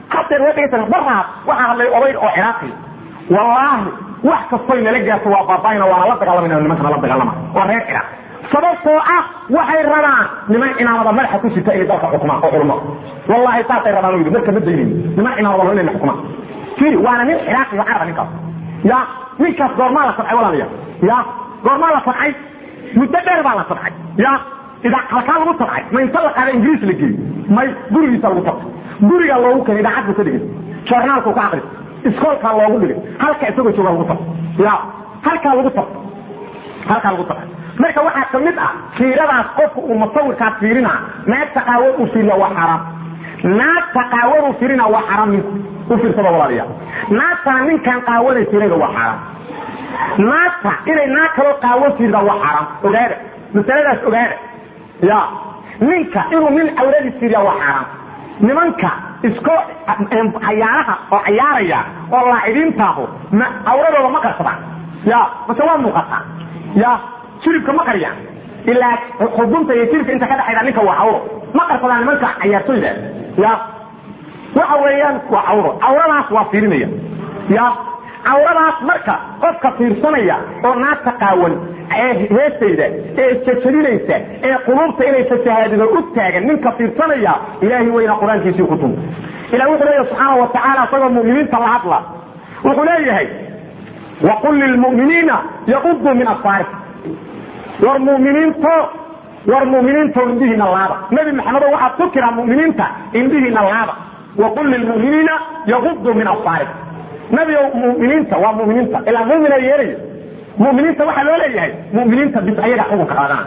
hadeer waa dhegaysan baraad waxaa hadlay oday oo ciraaqi wallaahi wax kastoy nala gaarto waa baabaayna waana la dagaalamayna nimankana la dagaalama waa reer ciraaq sababtoo ah waxay rabaan niman cimaamada madaxa ku sita inay dalka xukumaan oo culmo wallahi saasay rabaan u yidhi marka ma daynin niman cimaamada lo inay xukumaan firi waana nin ciraaqi oo caraba ninkaas ya ninkaas goormaa la sabcay walaaliya ya goormaa la sabcay muddo dheer baa la sabcay ya ida halkaa lagu sabcay ma inta la qaada ingiriis la geeyey may gurigiisa lagu sabcay gurigaa loogu keenay idaacad buu ka dhigay joornaalku ka aqris iskoolkaa loogu dhigay halka isagoo jooga lagu sabcay ya halkaa lagu sabcay halkaa lagu sabcay marka waxaa ka mid ah fiiradaas qofka uu musawirkaas fiirina naagta qaawad uu fiiriya waa xaaraam naagta qaawad uu fiirina waa xaaraam ninku u fiirsada walaaliya naagtaa ninkan qaawaday fiirayda waa xaaraam naagta inay naag kaloo qaawan fiirida waa xaaraam ogaada masaladaas ogaada ya ninka inuu nin cawradii fiiriya waa xaaraam nimanka isko cayaaraha oo cayaaraya oo laacidiintaahu ma cawradooda ma qarsadaan ya mase waa muuqataa ya jiribka ma qariyaan ilaa xubunta iyo jiribka inta ka dhexayda ninka waa cawro ma qarsadaan nimanka cayaartoyda ya waxa weeyaan waa cawro cawradaas waa fiirinaya ya cawradaas marka qofka fiirsanaya oo naagta qaawan ee heestayda ee jajabinaysa ee quluubta inay fasahaadido u taagan ninka fiirsanaya ilaahay weyna qur-aankiisii ku tun ilah wuxuu leeyahay subxaana wa tacaala isagoo mu'miniinta la hadla wuxuu leeyahay waqul lilmu'miniina yaquduu min absaari war muminiinto war muminiinto indhihiina laaba nabi maxamedo waxaad ku tiraa muminiinta indhihiina laaba waqul lilmuminiina yaquduu min absaari nabigo muminiinta waa muminiinta ilaa mumina yeelayo muminiinta waxaa loo leeyahay muminiinta bis ayaga xukunka qaadana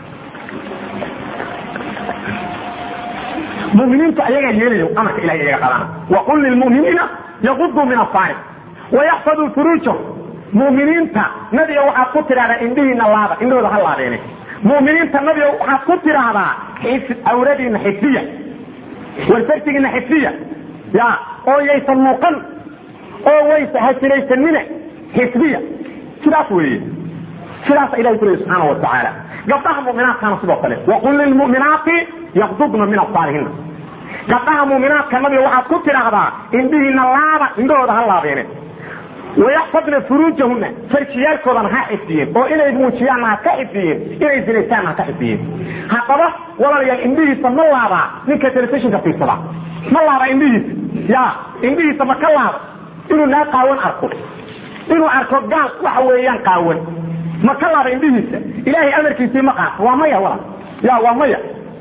muminiinta ayagaa yeelayo amarka ilahay ayaga qaadana waqul lilmuminiina yaquduu min absaari wayaxfaduu furuujahum muminiinta nabiga waxaad ku tidhahdaa indhihiina laaba indhahooda ha laabeene muminiinta nabiga waxaad ku tidhaahdaa awradiina xifdiya warfartigiina xifdiya ya oo yaysan muuqan oo waysa hasinaysanina xifdiya sidaas weeye sidaasa ilahay ku leey subxaana wa tacaala gabdhaha muminaadkana sidoo kale waqul lilmu'minaati yaqdudna min absaarihina gabdhaha muminaadka nabiga waxaad ku tidhaahdaa indhihiina laaba indhahooda ha laabeene wayaxfadna furuujahuna farjiyaalkoodana ha xifdiyeen oo inay muujiyaanna ha ka xifdiyeen inay zinaystaanna ha ka xifdiyeen haddaba walaalayaal indhihiisa ma laabaa ninka telefishinka fiirsada ma laaba indhihiisa ya indhihiisa ma ka laaba inuu naa qaawan arko inuu arko gaal waxa weeyaan qaawan ma ka laaba indhihiisa ilaahay amarkiisii ma qaato waa maya walaal ya waa maya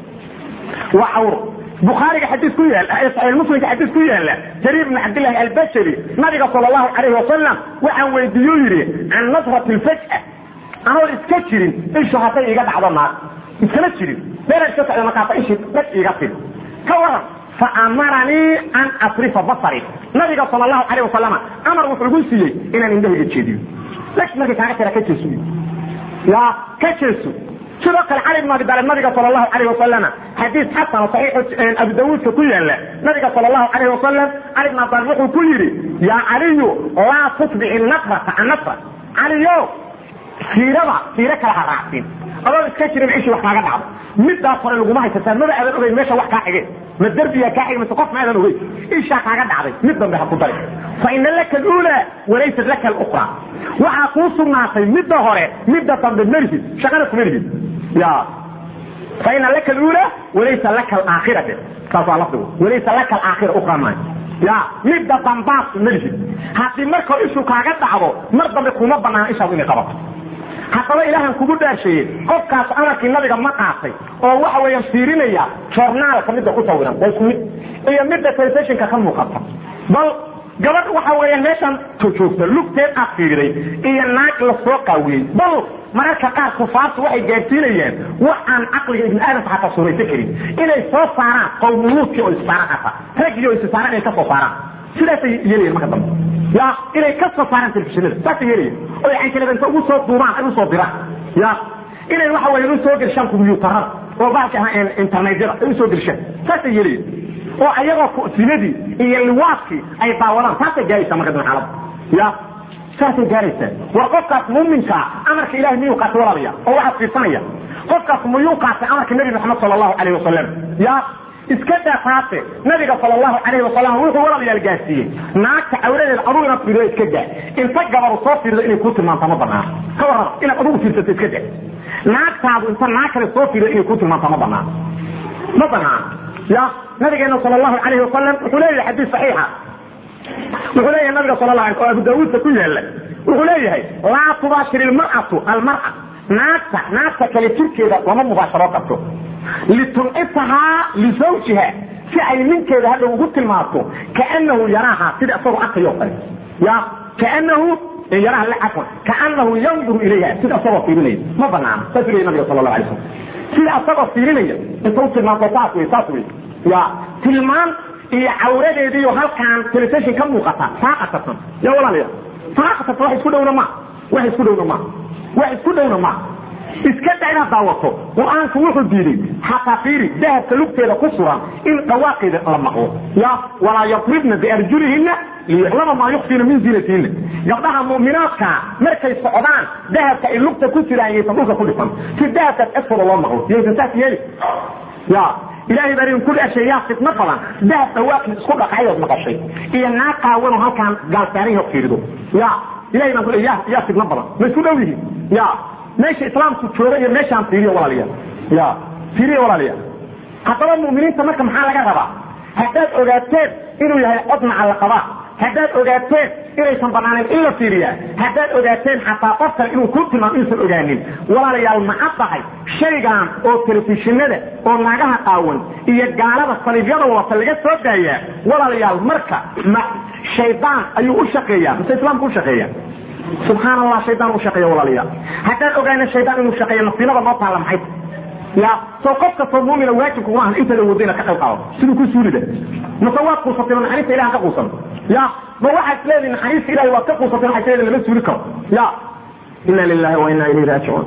waa cawro bukhaariga xadiis ku yaal saxiix muslimka xadiis ku yaala jariir ibn cabdillahi albajali nabiga sala allahu calayhi wasalam waxaan weydiiyo yidhi can nasrati lfaj'a anoon iska jirin ishu hadday iga dhacdo naag iskama jirin beeraan iska socda markaasa ishii dhag iga tid ka waran fa amaranii an asrifa basari nabiga sala allahu calayh wasalama amar wuxuu igu siiyey inaan indhahayga jeediyo lakin markay kaaga tira ka jeeso ya ka jeeso sidoo kale cali bn abi daalib nabiga sal lahu alayh wasalama xadiis xasan saxiix abu dawuudka ku yaala nabiga sal lahu alayh wasalam cali bn abi daalib wuxuu ku yidhi yaa caliyu laa tutbici nasrata can nasra caliyo siirada siiro kale ha raacsin adoo iska jirin cishii wax kaaga dhacdo midaas hore laguma haysataa maba aadan ogeyn meesha wax kaa xigeen ma derbiyaa kaa xigay mise qof ma aadan ogeyn ishaa kaaga dhacday mid dambe ha ku dari fa ina laka alulaa walaysat laka alukra waxaa kuu sugnaatay midda hore midda dambe melihid shaqana kuma lihid ya faina laka alula walaysa laka alaakhira de saas waa lafdigu walaysa laka alaakhira ukra maayo ya midda dambaas melihid haddii markoo ishu kaaga dhacdo mar dambe kuma banaana ishaadu inay qabato haddaba ilaahan kugu dhaarsheeyey qofkaas amarkii nabiga ma qaatay oo waxa weeyaan fiirinaya joornaalka midda ku sawiran waa isku mid iyo midda telefishinka ka muuqata bal gabadh waxa weeyaan meeshan joogta lugteed aad fiiriday iyo naag la soo qaawiyey bal mararka qaar kufaartu waxay gaadsiinayaan wax aan caqliga ibni aadamka xataa suuraysan karin inay soo saaraan qowmuluudkii oo issaaraan xataa raggiyo issaaraan inay ka soo saaraan sidaasay yeelayan marka dambe ya inay ka soo saaraan telefishinada saasay yeelayan oy canjalada inta ugu soo duubaan ay usoo diraan ya inay waxa weeyaan usoo gershaan kumbiyuutarada oo baalka internetyada ay usoo gershaan saasay yeelayan oo ayagoo sinadii iyo liwaadkii ay daawadaan saasay gaaraysaa marka dambe xaalada ya saasay gaaraysaa war qofkaas muuminkaa amarka ilahay miyuu qaatay walaalaya oo waxaad fiirsanaya qofkaas miyuu qaatay amarka nabi maxamed sala allahu calayh wasalam ya iska daa taase nabiga sal allahu calayhi wasalam wuxuu walaalayaal gaarsiiyey naagta cawradeeda adugu inaad fiirido iska daa inta gabaru soo fiirido inay kuu tilmaanto ma banaan ka warraba inaad adugu fiirsato iska daa naagtaadu inta naag kale soo fiirido inay kuu tilmaanto ma banaan ma banaan ya nabigeena sal allahu calayhi wasalam wuxuu leeyahay xadiis saxiixa wuxuu leeyahay nabiga sal la oo abu daawuudka ku yaala wuxuu leeyahay laa tubaashir ilmar'atu almar'a naagta naagta kale jirkeeda lama mubaasharo karto litunqisahaa lisawjiha si ay ninkeeda hadhow ugu tilmaanto kaanahu yaraaha sida isagoo arkayo kale ya kaanahu yaraha la cafwan kaanahu yanduru ilayha sida isagoo fiirinaya ma banaana saas leeyahay nabiga sal allahu alay slam sida isagoo fiirinaya inta u tilmaanto saas wey saas wey ya tilmaan iyo cawradeediiyo halkaan telefishin ka muuqata saaqatatan ya walaalaya saaqatatan wax isku dhowna ma wax isku dhowna ma wax isku dhowna ma iska da inaad daawato qur-aanku wuxuu diiday xataa fiiri dahabka lugteeda ku suran in dhawaaqeeda la maqlo ya walaa yadribna biarjulihina liyuclama maa yukfiina min ziinatihinna gabdhaha mu'minaadka markay socdaan dahabka ay lugta ku jiraan yaysan dhulka ku dhifan si dahabkaas agtooda loo maqlo yaysan saas yeeli ya ilaahay baa idin ku dhasheeyaa fitno badan dahab dhawaaqii isku dhaqayood maqashay iyo naag qaawano halkaan gaalsaanayo fiirido ya ilahay baan ku ya yaa fitno badan ma isku dhow yihiin ya meesha islaamku jooga iyo meeshaan fiiriyo walaalayaal ya fiiriyo walaalayaal haddaba mu'miniinta marka maxaa laga rabaa haddaad ogaateen inuu yahay cod macalla qabaa haddaad ogaateen inaysan banaanayn in la fiiriyaa haddaad ogaateen xataa qof kale inuu ku tilmaamo inuusan ogaanin walaalayaal maca tahay shaygan oo telefishinada oo naagaha qaawan iyo gaalada saliibyada wadata laga soo daayaa walaalayaal marka ma shaydaan ayuu u shaqeeyaa mise islaamku u shaqeeya subxaan allah shaydaan u shaqeeya walaalayaal haddaan ogaana shaydaan inuu shaqeeyo nasiinada noo taalla maxay ya soo qof kastoo muumina waajibku maahan inta la wado inaad ka qayb qaado siduu ku suulida mase waad quusatay ma naxariista ilahan ka quusan ya ma waxaad leedihi naxariista ilahay waad ka quusatay waxaad leedihi lama suuli karo ya ina lilahi wa ina ilayhi raajicuun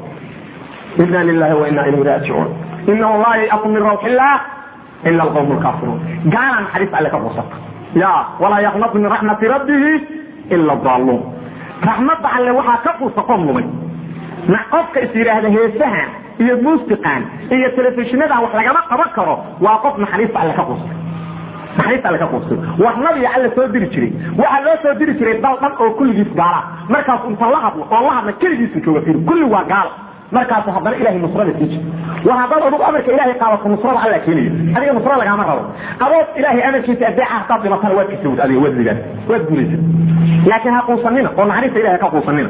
ina lilahi wa ina ilayhi raajicuun inahu laa yayaku min rawxi illah ila alqawm lkaafiruun gaala naxariista alle ka quusata ya walaa yaqnatu min raxmati rabbihi ila daaluun raxmadda alle waxaa ka quusa qoom lumay qofka is yidhaahda heesahan iyo muusiqan iyo telefishinada wax lagama qaban karo waa qof naxariista alle ka quustay naxariista alle ka quustay wax nabiga alle soo diri jiray waxaa loo soo diri jiray dal dhan oo kulligiis gaala markaasu inta la hadlo oo la hadla keligiisu jooga fiir kulli waa gaalo markaasu haddana ilahay nusrada sii jira war haddaad adugu amarka ilaahay qaadato nusrada alla keenaya adiga nusra lagaama rabo adood ilaahay amarkiisa adeeca hadaad dhimatana waad kasawd adiga waad ligaan waad guulaysa laakiin ha quusanina oo naxariista ilahay ka quusanina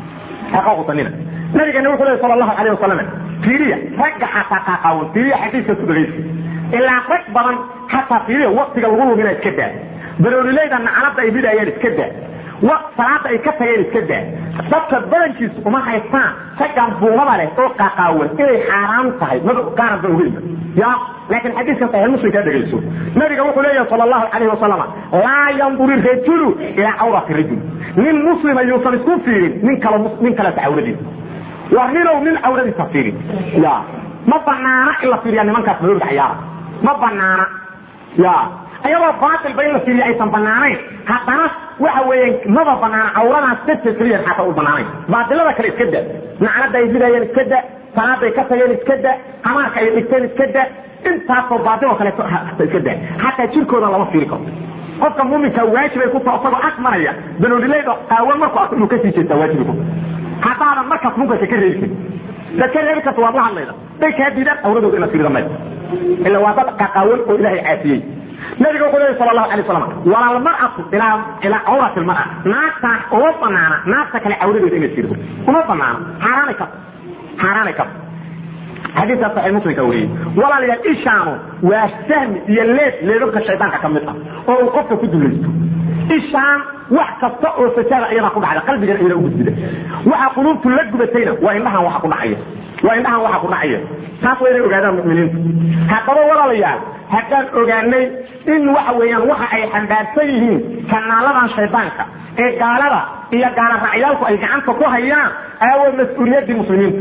ha ka quusanina nabigana wuxuu lehy sal allahu alayh wasalam fiiriya ragga xataa qaaqaawan fiiriya xadiiskaas ku dhagaysa ilaa rag badan xataa fiiriya waktiga lagu lumina iska daa baroolileyda nacalada ay bidayaan iska daa salaada ay ka tageen iska daa dadka badankiisu uma haystaan raggan buumada leh oo qaaqaawan inay xaaraan tahay maba gaaran ba ogeynba ya laakiin xadiiskan saxiix muslim kaa dhegayso nabiga wuxuu leeyahay sal allahu calayhi wasalam laa yanduri rajulu ilaa cawrati rajul nin muslima yuusan isku fiirin nin kale nin kaleta cawradiisa war ninow nin cawradiisa fiirin ya ma banaana in la fiiriya nimankaas madoorda cayaara ma banaana ya ayadoo baatilba in la fiiriya aysan banaanayn haddana waxa weeye maba banaana cawradaas dadka keliya xataa u banaanayn baatilada kale iska da nacnada ay bidayeen iska da salaaday ka tageen iska da hamaarka ay dhigteen iska da intaasoo baatil oo kaleeto iska da xataa jirkooda lama fiiri karo qofka muuminka waajibay ku taho isagoo ag maraya banoolileyda qaawan markuu arko inuu kasii jeestaa waajibay ku haddaadan markaas munkarka ka reebi karin dad ka reebi karta waad la hadlayda day kaa diidaan awradooda inaad fiirida mayda ila waa dad qaqaawan oo ilaahay caafiyey nabiga wuxuu leeyahy sal allahu alay wasalam walalmar'atu ilaa ilaa cawrati lmar'a naagtaan uma banaana naagta kale cawradeeda inaad fiirdo uma banaana xaaraanay karto xaaraanay karto xadiiskaas saxiix muslimka wariyey walaalayaal ishaanu waa sahmi iyo leed leedabka shaydaanka ka mid ah oo uu qofka ku dulaysto ishaan wax kasta oo fasaada iyadaa ku dhacda qalbigana iyada u gudbida waxa quluubtu la gubatayna waa indhahan waxa ku dhacaya waa indhahan waxa ku dhacaya taas waa inay ogaadaan mu'miniintu haddaba walaalayaal haddaan ogaanay in waxa weeyaan waxa ay xambaarsan yihiin kanaaladan shaydaanka ee gaalada iyo gaala raacyaalku ay gacanta ku hayaan aaway mas-uuliyaddii muslimiinta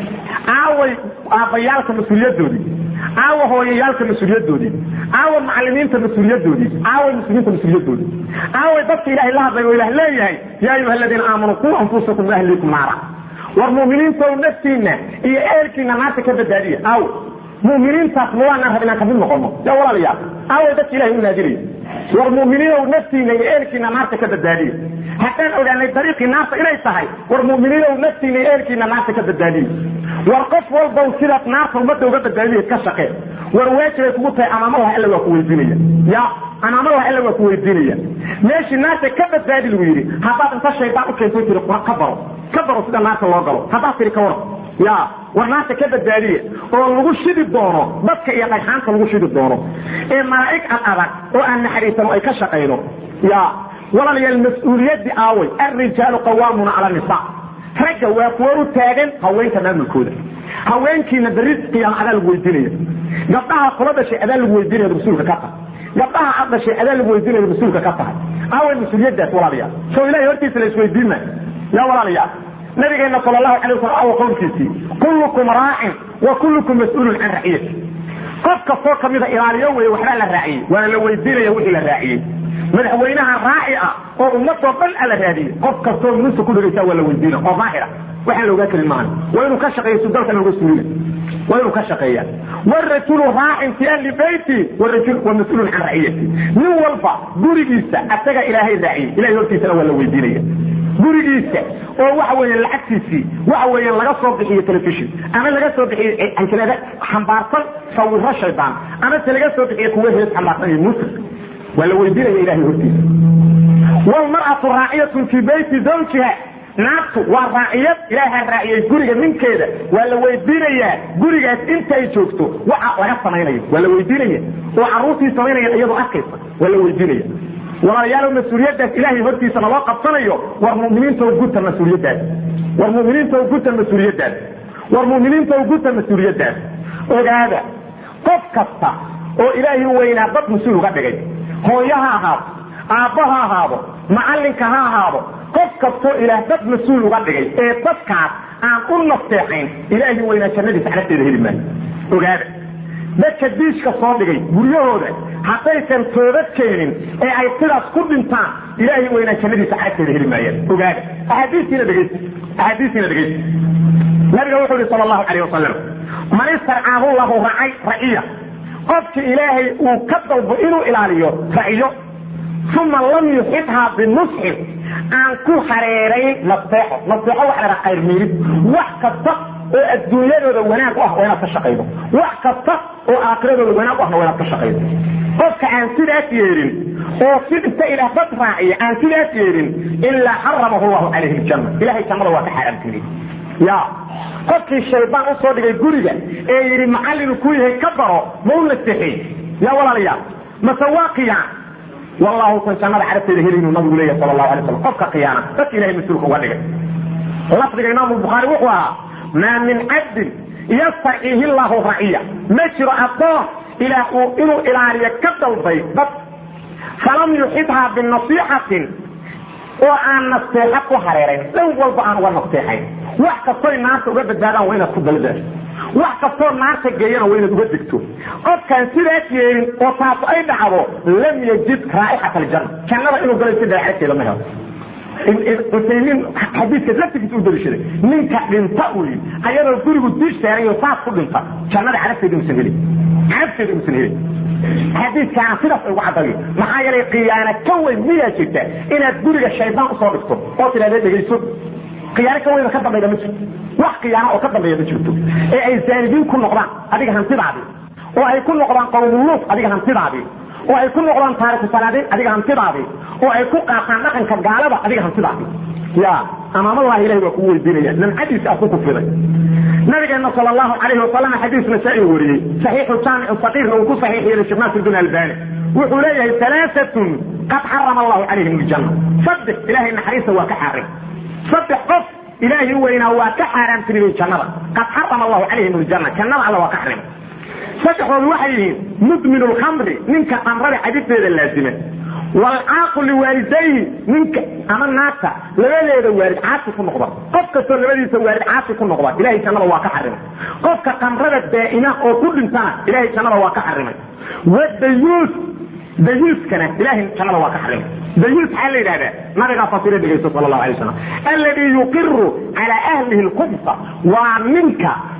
aaway aabbayaalka mas-uuliyadoodii aawa hooyayaalka mas-uuliyadoodii aawa macalimiinta mas-uuliyadoodii aaway muslimiinta mas-uuliyadoodii aaway dadka ilahay la hadlay oo ilah leeyahay yaa ayuha aladiina aamanuu quu anfusakum waahliikum naara war mu'miniintow naftiinna iyo ehelkiina naarta ka badbaadiya aaw mu'miniintaas ma waanaan rab inaan kamid noqono ya walaalayaal aaway dadka ilahay u naadinaya war mu'miniinow naftiina iyo eelkiina naarta ka badbaadiya haddaan ogaanay dariiqii naarta inay tahay war mu'miniinow naftiina iyo eelkiina naarta ka badbaadiya war qof walbow sidaad naarta ummadda uga badbaadiya ka shaqee war waajibay kugu tahay amaamadaha alla waa ku weydiinaya ya amaamadaha alla waa ku weydiinaya meeshii naarta ka badbaadi lagu yidhi haddaad inta shaydaan u keento tiri ka baro ka baro sida naarta loo galo haddaad tiri ka war ya war naarta ka badbaadiya oo lagu shidi doono dadka iyo dhagxaanta lagu shidi doono ee malaa'ig ad adag oo aan naxariisano ay ka shaqayno ya walaalayaal mas-uuliyaddii aaway alrijaalu qawaamuna cala nisa ragga waa kuwa u taagan haweenka maamulkooda haweenkiina berri qiyaama adaa lagu weydiinaya gabdhaha kula dhashay adaa lagu weydiinaya mas-uulka ka tahay gabdhaha ad dhashay adaa lagu weydiinaya mas-uulka ka tahay aaway mas-uuliyaddaas walaalayaal soo ilahay hortiisa la isweydiin maayo ya walaalayaal nabigeena sal lahu alay waslam awa qowlkiisii kullukum raacin wa kullukum mas-uulun can raciyati qof kastoo kamida ilaaliyo wey waxbaa la raaciyey waana la weydiinaya wixii la raaciyey madaxweynaha raaci ah oo ummadoo dhan a la raadiyey qof kastoo musa ku dhegaysaa waa la weydiina oo daahira waxaan la ogaa karin maahan waa inuu ka shaqeeya sudalka looga suulina waa inuu ka shaqeeya warajulu raacin fi ahli beyti warajul wa mas-uulun can raciyati nin walba gurigiisa asaga ilaahay raaciyey ilahay hortiisana waa la weydiinaya gurigiisa oo waxa weeye lacagtiisii waxa weeye laga soo bixiyo telefishon ama laga soo bixiyo anjilada xambaarsan sawiro shaydaan ama se laga soo bixiyo kuwa hees xambaarsan iyo musir waa la weydiinaya ilahay hortiisa walmar'atu raaciyatun fii beyti zawjiha naagtu waa raaciyad ilaaha raaciyey guriga ninkeeda waa la weydiinayaa gurigaas intay joogto waxa laga samaynayo waa la weydiinaya oo caruurtii samaynaya iyadoo arkaysa waa la weydiinaya walaalayaal mas-uuliyadaas ilaahay hortiisa naloo qabsanayo war muminiinta guta mas-uuliyadaas war muminiinta guta mas-uuliyadaas war muminiinta guta mas-uuliyadaas ogaada qof kasta oo ilaahay weynaa dad mas-uul uga dhigay hooyo ha ahaado aabbo ha ahaado macallinka ha ahaado qof kastoo ilaah dad mas-uul uga dhigay ee dadkaas aan u nasteexayn ilaahay weynaa jannadiisa xalafteeda heli maayo ogaada dadka diishka soo dhigay guryahooda haddaysan toobad keenin ee ay sidaas ku dhintaan ilaahay weynaa jannadiisa xalafteeda heli maayaan ogaada axaadiistiina dhegaysta axaadiistiina dhegaysta nabiga wuxuu yihi sal allahu calayh wasalam man istarcaahu lahu racay raciya qofki ilaahay uu ka dalbo inuu ilaaliyo raciyo uma lam yuxibhaa binusxin aan ku hareerayn nasteexo nasteexo waxa la dhaha qayrmiirid wax kasta oo adduunyadooda wanaag u ah waa inaad ka shaqaydo wax kasta oo aakhiradooda wanaag u ahna waa inaad ka shaqaydo qofka aan sidaas yeelin oo si inta ilaah dad raaciya aan sidaas yeelin ilaa xaramahu llahu calayhi ljanna ilahay jannada waa ka xaaraamtinay ya qofkii shaydaan usoo dhigay guriga ee yidhi macallinu ku yahay ka baro ma u nasteexey ya walaalayaal mase waa qiyaan wallahu san jannada carabteeda helaynu nabigu leeyahy sal allahu alay slam qofka khiyaana dadka ilahay mas-uulka uga dhigay lafdiga imaamu bukhaari wuxuu ahaa maa min cabdin yastaciihi llahu raciya ma jiro addoon ilaah uu inuu ilaaliyo ka dalbay dad falam yuxibhaa binasiixatin oo aan nasteexa ku hareerayn dhan walba aan uga nasteexayn wax kastoy naarta uga badbaadaan waa inaad ku daldaasho wax kastoo naarta geeyana waa inaad uga degto qofkaan sidaas yeelin oo taas ay dhacdo lam yajid raa'ixat aljanna jannada inuu galay si dheexagteeda ma helo usaymiin xadiidka laftigiisa u daliishaday ninka dhinta uu yidhi ayadoo gurigu diish saarayo saas ku dhinta jannada carabteeda inuusan helin carabteeda inuusan helin xadiidkaana sidaas ay ugu caddayo maxaa yeelay khiyaano ka weyn miyaa jirta inaad guriga shaydaan usoo dhigto oo tidhahdee dhegayso khiyaano ka weyn ka dambayda ma jirto wax khiyaano oo ka dambeeya ma jirto ee ay zaanidiin ku noqdaan adiga hantidaadii oo ay ku noqdaan qowmuluuf adiga hantidaadii oo ay ku noqdaan taariku salaadiin adiga hantidaadii oo ay ku qaataan dhaqanka gaalada adiga hantidaadii ya amaamadaha ilahay waa kugu weydiinaya namcadiisa aad ku kufiday nabigeena sal allahu calayhi wasalam xadiis nasaa-i wariyey saxiixu jaamicu saqiirna uu ku saxiix yeelay sheekh naasir bin albani wuxuu leeyahay alaaatun qad xarama allahu calayhim ljanna saddex ilahay naxariista waa ka xaarim saddex qof ilaahi weynaa waa ka xaaraamtiriyey jannada qad xarama allahu calayhim ljanna jannada alla waa ka xarimay saddexdoodu waxay yihiin mudmin lkhamri ninka qamrada cadibteeda laazima waalcaaqu liwaalidayhi ninka ama naagta labadeeda waalid caasi ku noqda qof kastoo labadiisa waalid caasi ku noqda ilahay jannada waa ka xarimay qofka qamrada daa'ima oo ku dhintana ilahay jannada waa ka xarimay wadayuus dayuuskana ilahay jannada waa ka xarimay dayuus maxaa la yidhahdaa nabigaa fasira dhegaysto sal allahu alay wasalam alladii yuqiru calaa ahlihi lkubsa waa ninka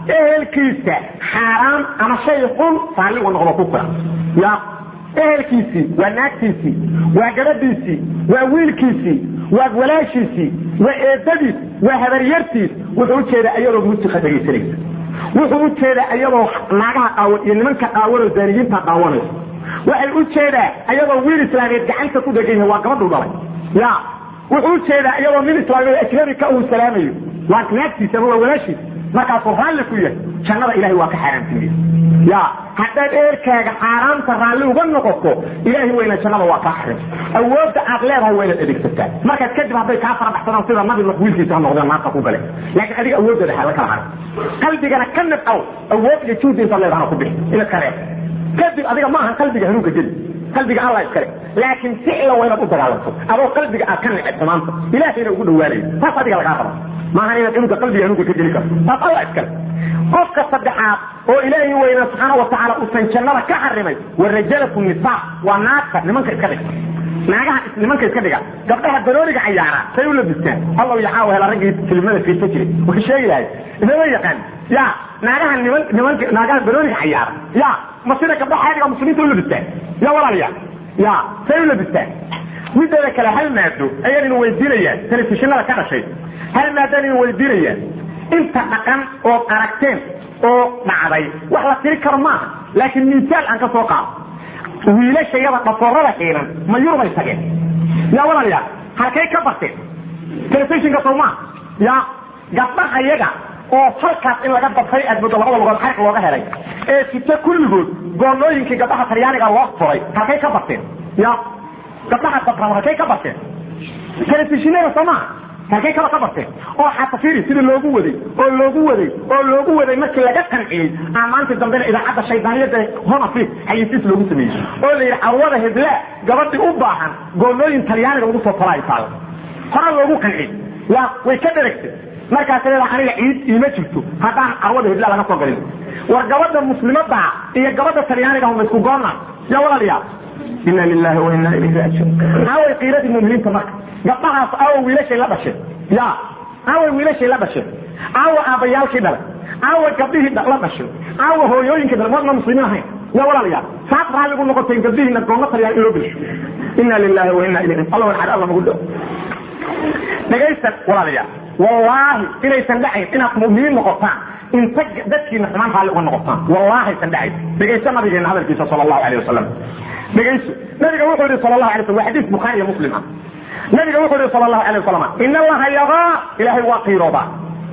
ehelkiisa xaaraan ama shay xun raalli uga noqdo ku filan ya ehelkiisii waa naagtiisii waa gabadhiisii waa wiilkiisii waa walaashiisii waa eedadiis waa habaryartiis wuxuu ujeedaa iyadoo musiqa dhegaysanaysa wuxuu ujeedaa iyadoo naagaha qaawan iyo nimanka qaawanoo zaaniyiinta qaawanaysa waxay ujeedaa iyadoo wiil islaameed gacanta ku dhegan yahay waa gabadhuu dhalay ya wuxuu ujeedaa iyadoo nin islaameed ajnabi ka uu salaamayo waa naagtiisa ama waa walaashiisa markaasuu raalli ku yahay jannada ilahay waa ka xaaraantinaya ya haddaad eerkaaga xaaraanta raalli uga noqoto ilaahay weyna jannada waa kaa xarim awoodda aad leedahay waa inaad adeegsataa markaas kadib hadday kaa farabaxsadaan sida nabi nuux wiilkiisa ha noqdeen naarta ku gale laakiin adiga awooddeeda hala kala harin qalbigana ka nabcow awood iyo juhdi intaad leedahana ku bixi inaad ka reeb kadib adiga maaha qalbiga hanuunka geli qalbiga alla iskale laakiin ficla waa inaad u dagaalanto adoo qalbiga aad ka neceb xumaanta ilaahayna ugu dhawaanayo taas adiga lagaa raba maaha inaad cunuga qalbiga hanuunka ka geli karto taas alla iskale qofka saddexaad oo ilaahay weyna subxaana watacaala uusan jannada ka xarimay wa rajalatu nisaa waa naagta nimanka iska dhiga naagaha nimanka iska dhiga gabdhaha banooniga cayaara say u labistaan allaw yaxaawa hela raggii filimada fiirta jiray wuxuu sheegi lahay inama yaqaan ya naagaha niman nimanka naagaha banooniga cayaara ya ma sida gabdhaha xaadiga muslimiinta u labistaan ya walaalayaa ya say u labistaan mideeda kale hal maado ayaan inu weydiinayaan telefishinada ka dhashay hal maadaan inu weydiinayaan inta dhaqan oo aragteen oo dhacday wax la tiri karo maaha laakiin misaal aan ka soo qaado wiilashayada dhafoorada xiilan ma yurubay tageen ya walaalayaa halkay ka barteen telefishinka soo maaha ya gabdhaha yaga oo halkaas in laga dafay aad muddo labada lugood xariq looga helay ee sita kulligood goolooyinkii gabdhaha talyaaniga loo furay halkay ka barteen ya gabdhaha daframa halkay ka barteen telefishinada soo maaha halkay kaba ka barteen oo xatafiri sidii loogu waday oo loogu waday oo loogu waday markii laga qanciyey amaantii dambena idaacadda shaydaaniyada honafis xayisiis loogu sameeyey oo la yidhi carwada hedlaa gabadhii u baahan goolooyin talyaaniga lagu soo tala ay taalo hore loogu qanciyey ya way ka dheragtay markaas leedaa aniga ciid iima jirto haddaan carwada hedlaa laga soo galin war gabadha muslimada iyo gabadha talyaaniga huma isku goonna ya walaalayaa ina lilahi wa ina ilayhi raajiun aaway qiiradii muminiinta marka gabdhahaas aawa wiilashay la dhasheen ya aaway wiilashay la dhasheen aawa aabbayaalkii dhalay aawa gabdhihii la dhashay aawa hooyooyinkii dhalay wadna muslimiin ahayn ya walaalayaa saas raalligu noqoteen gabdhihiina goonna talyaan in loo gelsho ina lilahi wa ina ilayhi allah walxad alla magu dhao dhagaysan walaalayaa wallaahi inaysan dhacayn inaad mu'miniin noqotaan inta dadkiina xumaan raalli uga noqotaan wallaahi aysan dhacayn dhegaysa nabigeena hadalkiisa sala allahu alayh wasalam dhegayso nabiga wuxuu yihi sal lahu alay slam waa xadiis bukhaari iyo muslim ah nabiga wuxuu yihi sal allahu alay wasalam in allaha yaqaa ilaahay waa qiiroodaa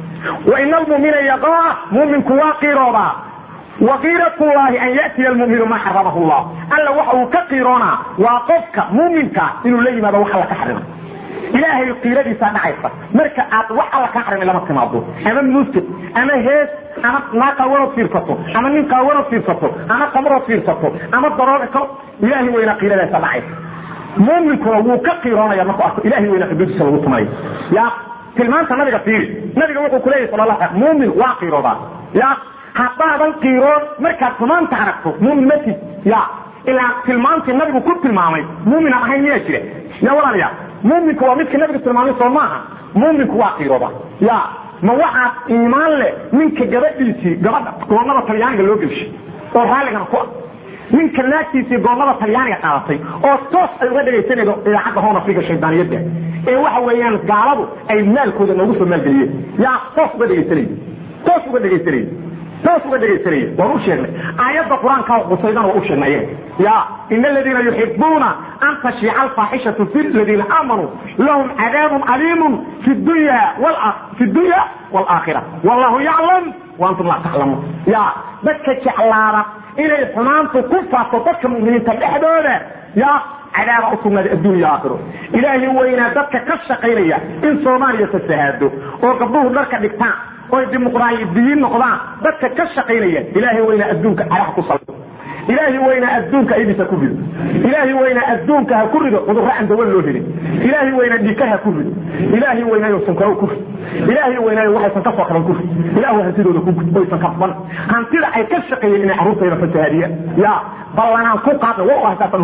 wa ina almu'mina yaqaa mu'minku waa qiiroodaa wa qiiratullahi an ya'tiya almu'minu maa xaramahu llah alla waxa uu ka qiiroonaa waa qofka mu'minka inuu la yimaado wax alla ka xarimay ilaahay qiiradiisaa dhacaysa marka aad wax alla ka xarimay lama timaado ama muusik ama hees ama naa qaawanood fiirsato ama nin qaawanood fiirsato ama qamarood fiirsato ama darooga ilaahay weynaa qiiradaasa dhacaysa muuminkuna wuu ka qiiroonaya markuu arko ilahay weynaa xuduudiisa lagu tumayo ya tilmaanta nabiga fiiri nabiga wuxuu kuleeyahy sal la muumin waa qiiroodaa ya haddaadan qiiroon markaad xumaanta aragto muumin matid ya ilaa tilmaantii nabigu ku tilmaamay muumin aan ahayn miyaa jira ya walaalayaa muuminku waa midka nabigu tilmaamay soo maaha muuminku waa qiirooda ya ma waxaad iimaan leh ninka gabadhiisii gabadha goonnada talyaaniga loo gelshay oo raalligana ku ah ninka naagtiisii goonnada talyaaniga qaadatay oo toos ay uga dhegaysanaydo idaacadda hoon afrika shaydaaniyadda ee waxa weeyaan gaaladu ay maalkooda noogu soo maalgeliyeen yaa toos uga dhegaysanay toos uga dhegaysanay toos uga dhegaysanaya waan u sheegnay aayadda qur-aanka qusaydana waa u sheegnay ayaga ya ina aladiina yuxibuuna an tashiica alfaaxishatu fi ladiina aamanuu lahum cadaabun caliimun fi dunya fi dunya waalaakhira wallahu yaclam waantum laa taclamuun ya dadka jeclaada inay xumaantu ku faafto dadka mu'miniinta dhexdooda ya cadaaba usugnaada adduunya aakhiro ilaahay weynaa dadka ka shaqaynaya in soomaaliya fasahaado oo gabdhuhu dharka dhigtaan oy dimuqraadiyiin noqdaan dadka ka shaqaynaya ilaahay weynaa adduunka caraha ku saldo ilaahay weynaa adduunka aydisa ku rido ilaahay weynaa adduunka ha ku rido cudurro aan dawan loo helin ilaahay weynaa dhikar ha ku rido ilaahay weynaayo sankaro ku rid ilaahay weynaayo waxaysan ka soo qaban ku rid ilaahu hantidooda ku rid oysan kasban hantida ay ka shaqeeyeen inay carruurtayda fasahaadiyaan ya ballanaan ku qaadna wa u haysaasan hoos fadhiyo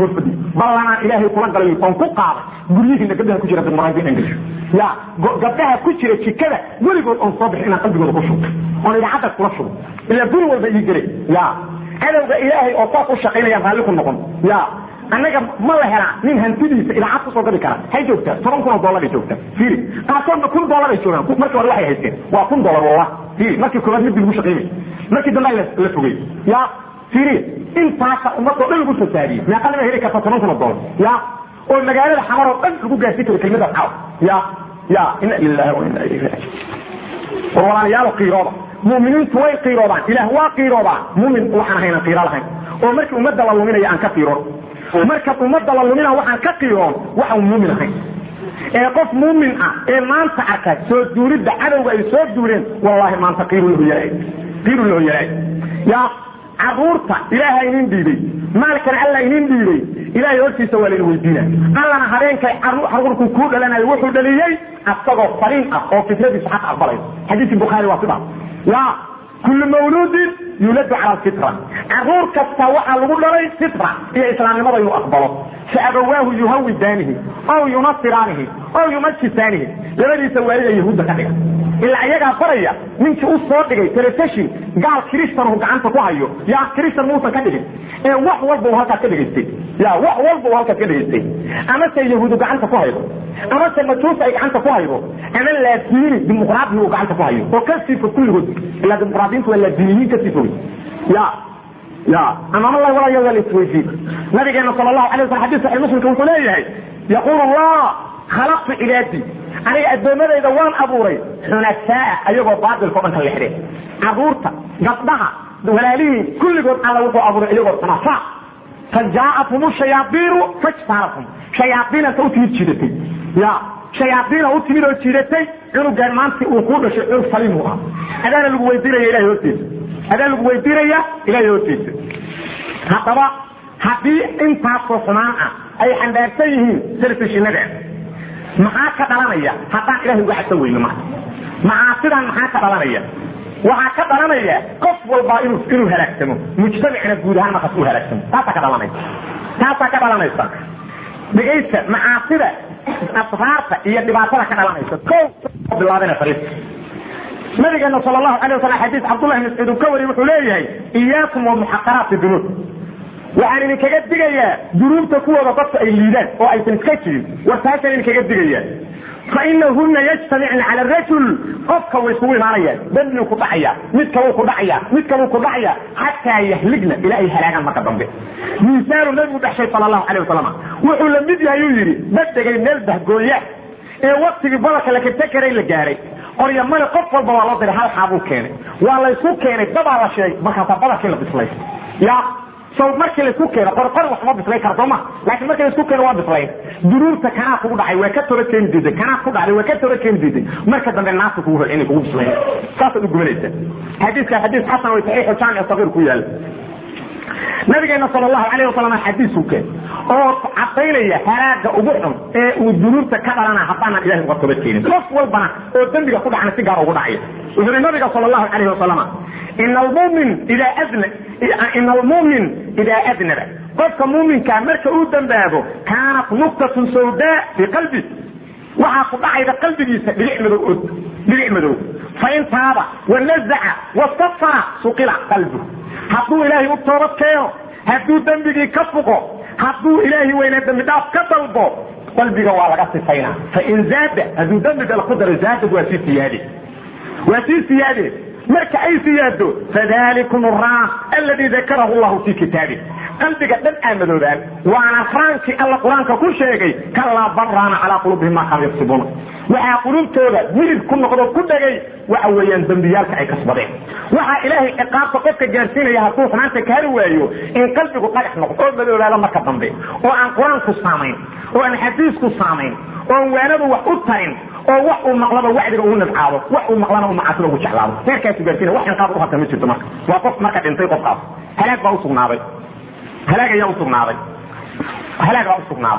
ballanaan ilaahay kula galay oon ku qaaday guryihiina gabdhaha ku jira dimuqraadi inaan gesho ya gabdhaha ku jira jikada weligood oon soo bixin inaan qalbigooda ku shubo oon idaacadda kula shubo ilaa guri walba ii gelay ya cadowga ilaahay oo saas u shaqaynayaan raalli ku noqon ya annaga ma la helaa nin hantidiisa idaacad kusoo gabi kara hay joogtaa toban kun oo dollar ay joogtaa fiiri qaarkoodna kun dollar ay joogaan markii hore waxay haysteen waa kun dollar wallah fiiri markii koobaad midii lagu shaqaynay markii dambe la fogey ya fiiri intaasa ummadoo dhan lagu fasaadiyey meeqa nima heli karta toban kun oo dollar ya oo magaalada xamar oo dhan lagu gaarsiin karo kelmadaas caaw ya ya ina lillahi wa ina ilayhi raajiun war walaalayaalo qiirooda mu'miniintu way qiiroodaan ilaah waa qiiroodaan mu'min waxaan ahaynan qiiro lahayn oo markii ummadda la luminaya aan ka qiiroon marka ummadda la lumina waxaan ka qiiroon waxaan muumin ahayn ee qof muumin ah ee maanta arka soo duulidda cadowga ay soo duuleen wallaahi maanta qiiru loo yaray qiiru loo yaray yaa caruurta ilaaha inin dhiibay maalkana alla inin dhiibay ilaahay hortiisa waa laydin weydiina allana habeenkay caruurku kuu dhalanayo wuxuu dhaliyey asagoo fariin ah oo fitradiisa xaq aqbalayso xadiiskii bukhaari waa sidaas ya kullu mawluudin yuladu cala alfitra caruur kasta waxaa lagu dhalay fitra iyo islaamnimada inuu aqbalo fa abawaahu yuhawidaanihi ow yunasiraanihi ow yumajisaanihi labadiisa waalida yahuudda ka dhiga ilaa iyagaa baraya ninkii u soo dhigay telefishin gaal kristanhu gacanta ku hayo yaa kristan muusan ka dhigin ee wax walba uu halkaas ka dhegaystay ya wax walba uu halkaas ka dhegaystay amase yahuudu gacanta ku haydo amase majuus ay gacanta ku haydo ama laadiini dimuqraadihi uu gacanta ku hayo oo ka sii fog kulligood ilaa dimuqraadiintu waa laadiiniyiin kasii fogay ya ya amaam allahi walaa yawda lisweydiin nabigeena sala allahu alay waslam xadis saxii muslimka wuxuu leeyahay yaquulu allah khalaqtu cibaadii aniga addoommadayda waan abuuray xunafaa ayagoo baatilka o dhan ka lexdeen caruurta gabdhaha walaalihiin kulligood alla wuxuu abuuray iyagoo xunafaa fa jaa'athum shayaaiinu fajtaarathum shayaaiinasa u timid jiidatay ya shayaaiina u timid oo jiidatay cunugaan maantii uu kuu dhashay cunug saliimu ah adaana lagu weydiinaya ilahay hortiisa adaan lagu weydiinaya ilahay hortiisa haddaba haddii intaasoo xumaan ah ay xambaarsan yihiin telefishinada maxaa ka dhalanaya haddaan ilahay uga xadsan weyno marka macaasidan maxaa ka dhalanaya waxaa ka dhalanaya qof walba inuu inuu halaagsamo mujtamacna guud ahaan markaas uu halaagsamo taasaa ka dhalanaysa taasaa ka dhalanaysa dhegaysta macaasida asraarta iyo dhibaatada ka dhalanaysa ko bilaabana fariista nabigeena sal lahu alay waslam xadiis cabdullahi mascuud uu ka wariy wuxuu leeyahay iyaakum wa muxaqaraati dunuub waxaan idinkaga digayaa dunuubta kuwooda dadka ay liidaan oo aysan iska jirin war taasaan idinkaga digayaa fainahuna yajtamicna cala rajul qofka way isugu imaanayaan dembiguu ku dhacaya mid kaluu ku dhacaya mid kaluu ku dhacaya xataa yahligna ilaa ay halaagaan marka dambe miisaalu nabigu dhexshay sal lahu alay wasalam wuxuu la mid yahay uu yidhi badegay meel bahgooya ee waktigii badarka la kata karay la gaaray qorya male qof walba waa loo diray hal xaabuu keenay waa laysu keenay dabaa la sheegay markaasaa badarkii la bislay ya so markii laisku keeno qor qor wax ma bislay kara sooma laakiin markii laisku keeno waa bislayn duruurta kanaa kugu dhacay waa ka tora keeni diiday kanaa ku dhacday waa ka tora keeni diiday marka dambe naasta kugu hol inay kugu bislayn saasaad u gubanaysa xadiiska xadiis xasan way saxiixu jaamic sagiir ku yaala nabigeena sal lahu alayh wasalam xadiisuu keen oo cadaynaya halaaga ugu xun ee uu dunuubta ka dhalana haddaanan ilahay uga toba keenin qof walbana oo dembiga ku dhacna si gaar ugu dhacaya wuxuu yhi nabiga sal lahu alayh wasalam ina almumin idaa adna ina almumin idaa adnaba qofka muuminkaa marka uu dambaabo kaanat nuqtatun sawdaa fii qalbi waxaa ku dhacayda qalbigiisa dhibic madow od dhibic madow fain taaba wanazaca wastafara suqila qalbu hadduu ilaahay u toobad keeno hadduu dembigii ka fuqo hadduu ilaahay weyna dembi dhaaf ka dalbo qalbiga waa laga sifaynaa fain zaada hadduu dembiga ku daro zaadad waa sii siyaade waa sii siyaade marka ay siyaado fadalikum raam alladii dakarahu llahu fi kitaabi qalbiga dhan aa madoobaan waana raankii alla qur-aanka ku sheegay kalaa baraana calaa qulubihim maa kaanu yaqsibuuna waxaa qulubtooda midib ku noqdo ku dhegay waxa weeyaan dembiyaalka ay kasbadeen waxaa ilaahay ciqaabta qofka gaarsiinaya hadduu xumaanta ka hari waayo in qalbigu dhagax noqdo oo madoobaado marka dambe oo aan qur-aanku saamayn oo aan xadiisku saamayn oo aan waanadu wax u tarin oo wax uu maqlaba wacdiga uu nabcaado wax uu maqlana uu macaasida ugu jeclaado heerkaasu gaarsiina wax inqaab u harta ma jirto marka waa qof marka dhintay qofkaas halaag baa usugnaaday halaag ayaa usugnaaday halaag baa usugnaaday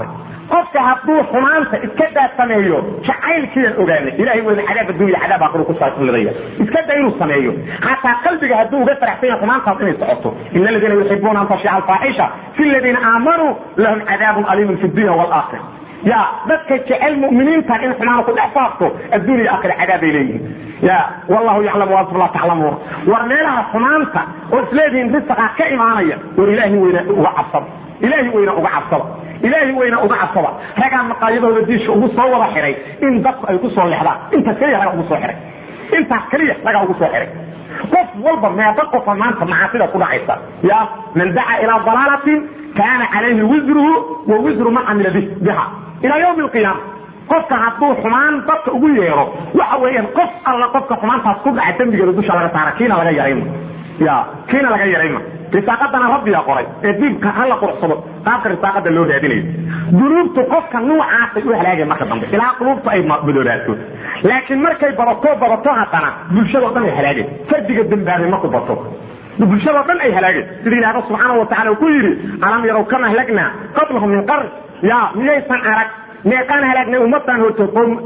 qofka hadduu xumaanta iska daa sameeyo jacaylkiian ogaanay ilahay weyna cadaab addunya cadaab aakhiro ku saaxulidaya iska daa inuu sameeyo xataa qalbiga hadduu uga faraxsan yahay xumaantaas inay socoto ina aladiina yuxibuuna an tashica alfaaxisha fi aladiina aamanuu lahum cadaabun aliimun fi dunya waalaakhira ya dadka jecel muminiintan in xumaana ku dhex faafto addunya aakhira cadaabay leeyihiin ya wallahu yaclamu waantum laa taclamuun war meelaha xumaanta oo isleedihiin risaqaa ka imaanaya war ilaahi weyna uga cabsada ilaahi weyna uga cabsada ilaahi weyna uga cabsada ragaa maqaayadooda diisha ugu soo wada xiray in dadku ay ku soo lexdaan intaas keliya ragaa ugu soo xiray intaas keliya ragaa ugu soo xiray qof walba meeqa qofa maanta macaasida ku dhacaysa ya man dacaa ilaa dalaalatin kaana calayhi wisruhu wa wisru man camila biha ilaa ywmi alqiyaama qofka hadduu xumaan dadka ugu yeero waxa weeyaan qof alla qofka xumaantaas ku dhaca dembigeeda dusha laga saara kiina laga yarayma ya kiina laga yarayma risaaqadana rabbiga qoray ee diibka hala quruxsado qaabka risaaqada loo raadinayo dunuubtu qofka nuucaasay u halaagay marka dambe ilaa quluubta ay madoolaato laakiin markay badato badato haddana bulshadao dhan ay halaageen fardiga dembaabay marku bato bulshadao dhan ay halaageen sida ilaahba subxaana wa tacala ku yidhi alam yarow kama ahlagnaa qablahum min qarn ya miyaysan arag meeqaan halaagnay ummadan horto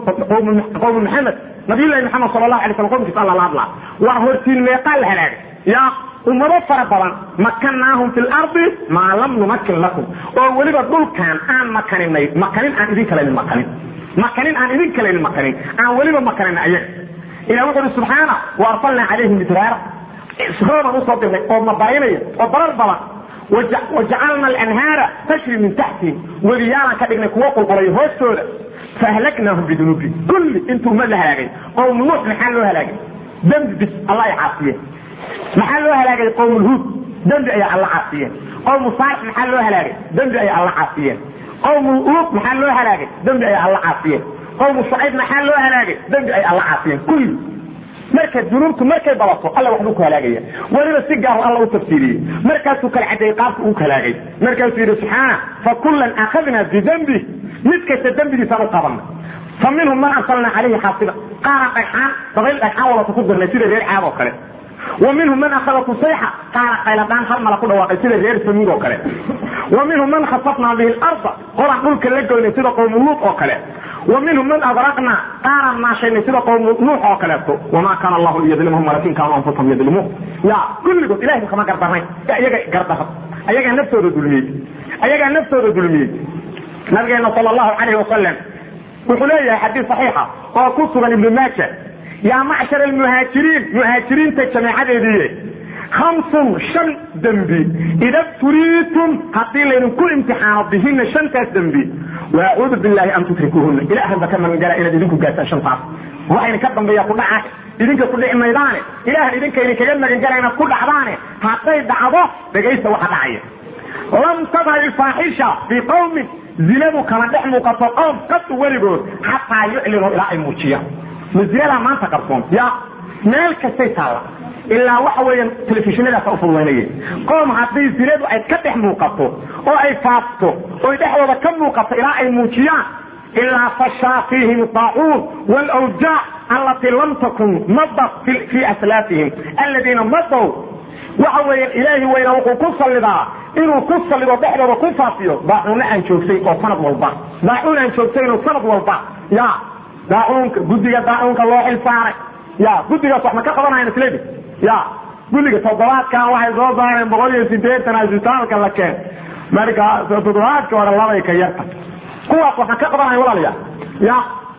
qowmu maxamed nabiyullahi maxamed sala allahu alay slam qomkiisa alla la hadlaa waa hortiin meeqaan la halaagay ya ummado fara badan makanaahum fi lardi maa lam numakin lakum oo weliba dhulkaan aan makaninay makanin aan idin kalanin makanin makanin aan idin kalanin makanin aan weliba makanin ayaga ilah wuxu uhi subxaana wa arsalnaa calayhim midraara rooban usoo dirnay oo mabarinaya oo barar badan wajacalna alanhaara tashri min taxtihim weliyaalaan ka dhignay kuwo qulqulay hoostooda faahlaknaahum bidunuubi kulli intuu ummad la halaagay qowm nuux maxaa loo halaagay dembi bis alla ay caasiyeen maxaa loo halaagay qowmulhuud dembi ayay alla caasiyeen qowmu saalix maxaa loo halaagay dembi ayay alla caasiyeen qowmu uud maxaa loo halaagay dembi ayay alla caasiyeen qowmu shucayb maxaa loo halaagay dembi ay alla caasiyeen kulli marka dunuubtu markay badato alla waxbuu ku halaagaya weliba si gaar alla u tafsiiriyey markaasuu kala cadeeyey qaabka uu halaagay markaasuu yidhi subxaana fa kullan akhadnaa bidembi mid kasta dembigiisaan u qabanay fa minhum man arsalnaa calayhi xaasiba qaara dhagxaan dabayl dhagxaan wadata ku dirnay sida reer caad oo kale wa minhum man akhadatu sayxa qaara qayladhaan hal mala ku dhawaaqay sida reer samuud oo kale wa minhum man khasafnaa bihi larda qoran dhulka la goynay sida qowmu luud oo kale wa minhum man agraqnaa qaaraan maashaynay sida qowmu nuux oo kaleeto wamaa kaana allahu liyadlimahum walakin kaanuu anfusahum yadlimuun ya kulligood ilahay kama gardarnayn iyaga gardara ayagaa naftooda dulmiyey ayagaa naftooda dulmiyey nabigeena sal allahu calayhi wasalam wuxuu leeyahay xadiis saxiixa oo ku sugan ibnu maaja yaa macshar almuhaajiriin muhaajiriinta jamaacadeediiye hamsun shan dembi ida turiitum haddii laydinku imtixaano bihina shantaas dembi waacuudu billahi an tutrikuuhuna ilahan ba ka magangala inaad idinku gaartaan shantaas waxayna ka dambeeya ku dhaca idinka ku dhici maydaane ilahan idinkayna kaga magangala inaad ku dhacdaane hadday dhacdo dhegaysta waxa dhacaya lam tadhar ilfaaxisha fii qawmin zinadu kama dhex muuqato qowm qadu weligood xataa yuclinuu ilaa ay muujiyaan ma zinadaa maanta qarsoon ya meel kastay taalla ilaa waxa weeyaan telefishinadaasa u fududaynaya qoom haddii zinadu ay ka dhex muuqato oo ay faafto oy dhexdooda ka muuqato ilaa ay muujiyaan ilaa fashaa fiihim daacuun wlwjaac allatii lam takun madat fii aslaafihim aladiina madow waxa weeyaan ilaahi weyna wuxuu ku sallidaa inuu ku sallido dhexdooda ku faafiyo daacuunna aan joogtay oo sanad walba daacuun aan joogtayno sanad walba ya daacuunka guddiga daacuunka loo xil saaray ya guddigaas wax ma ka qabanayan isledi ya guddiga toddobaadkan waxay soo saareen boqol iyo sideetan asbitaalka la keen marka toddobaadka hore labay ka yarta kuwaas waxaan ka qabanaya walaalayaa ya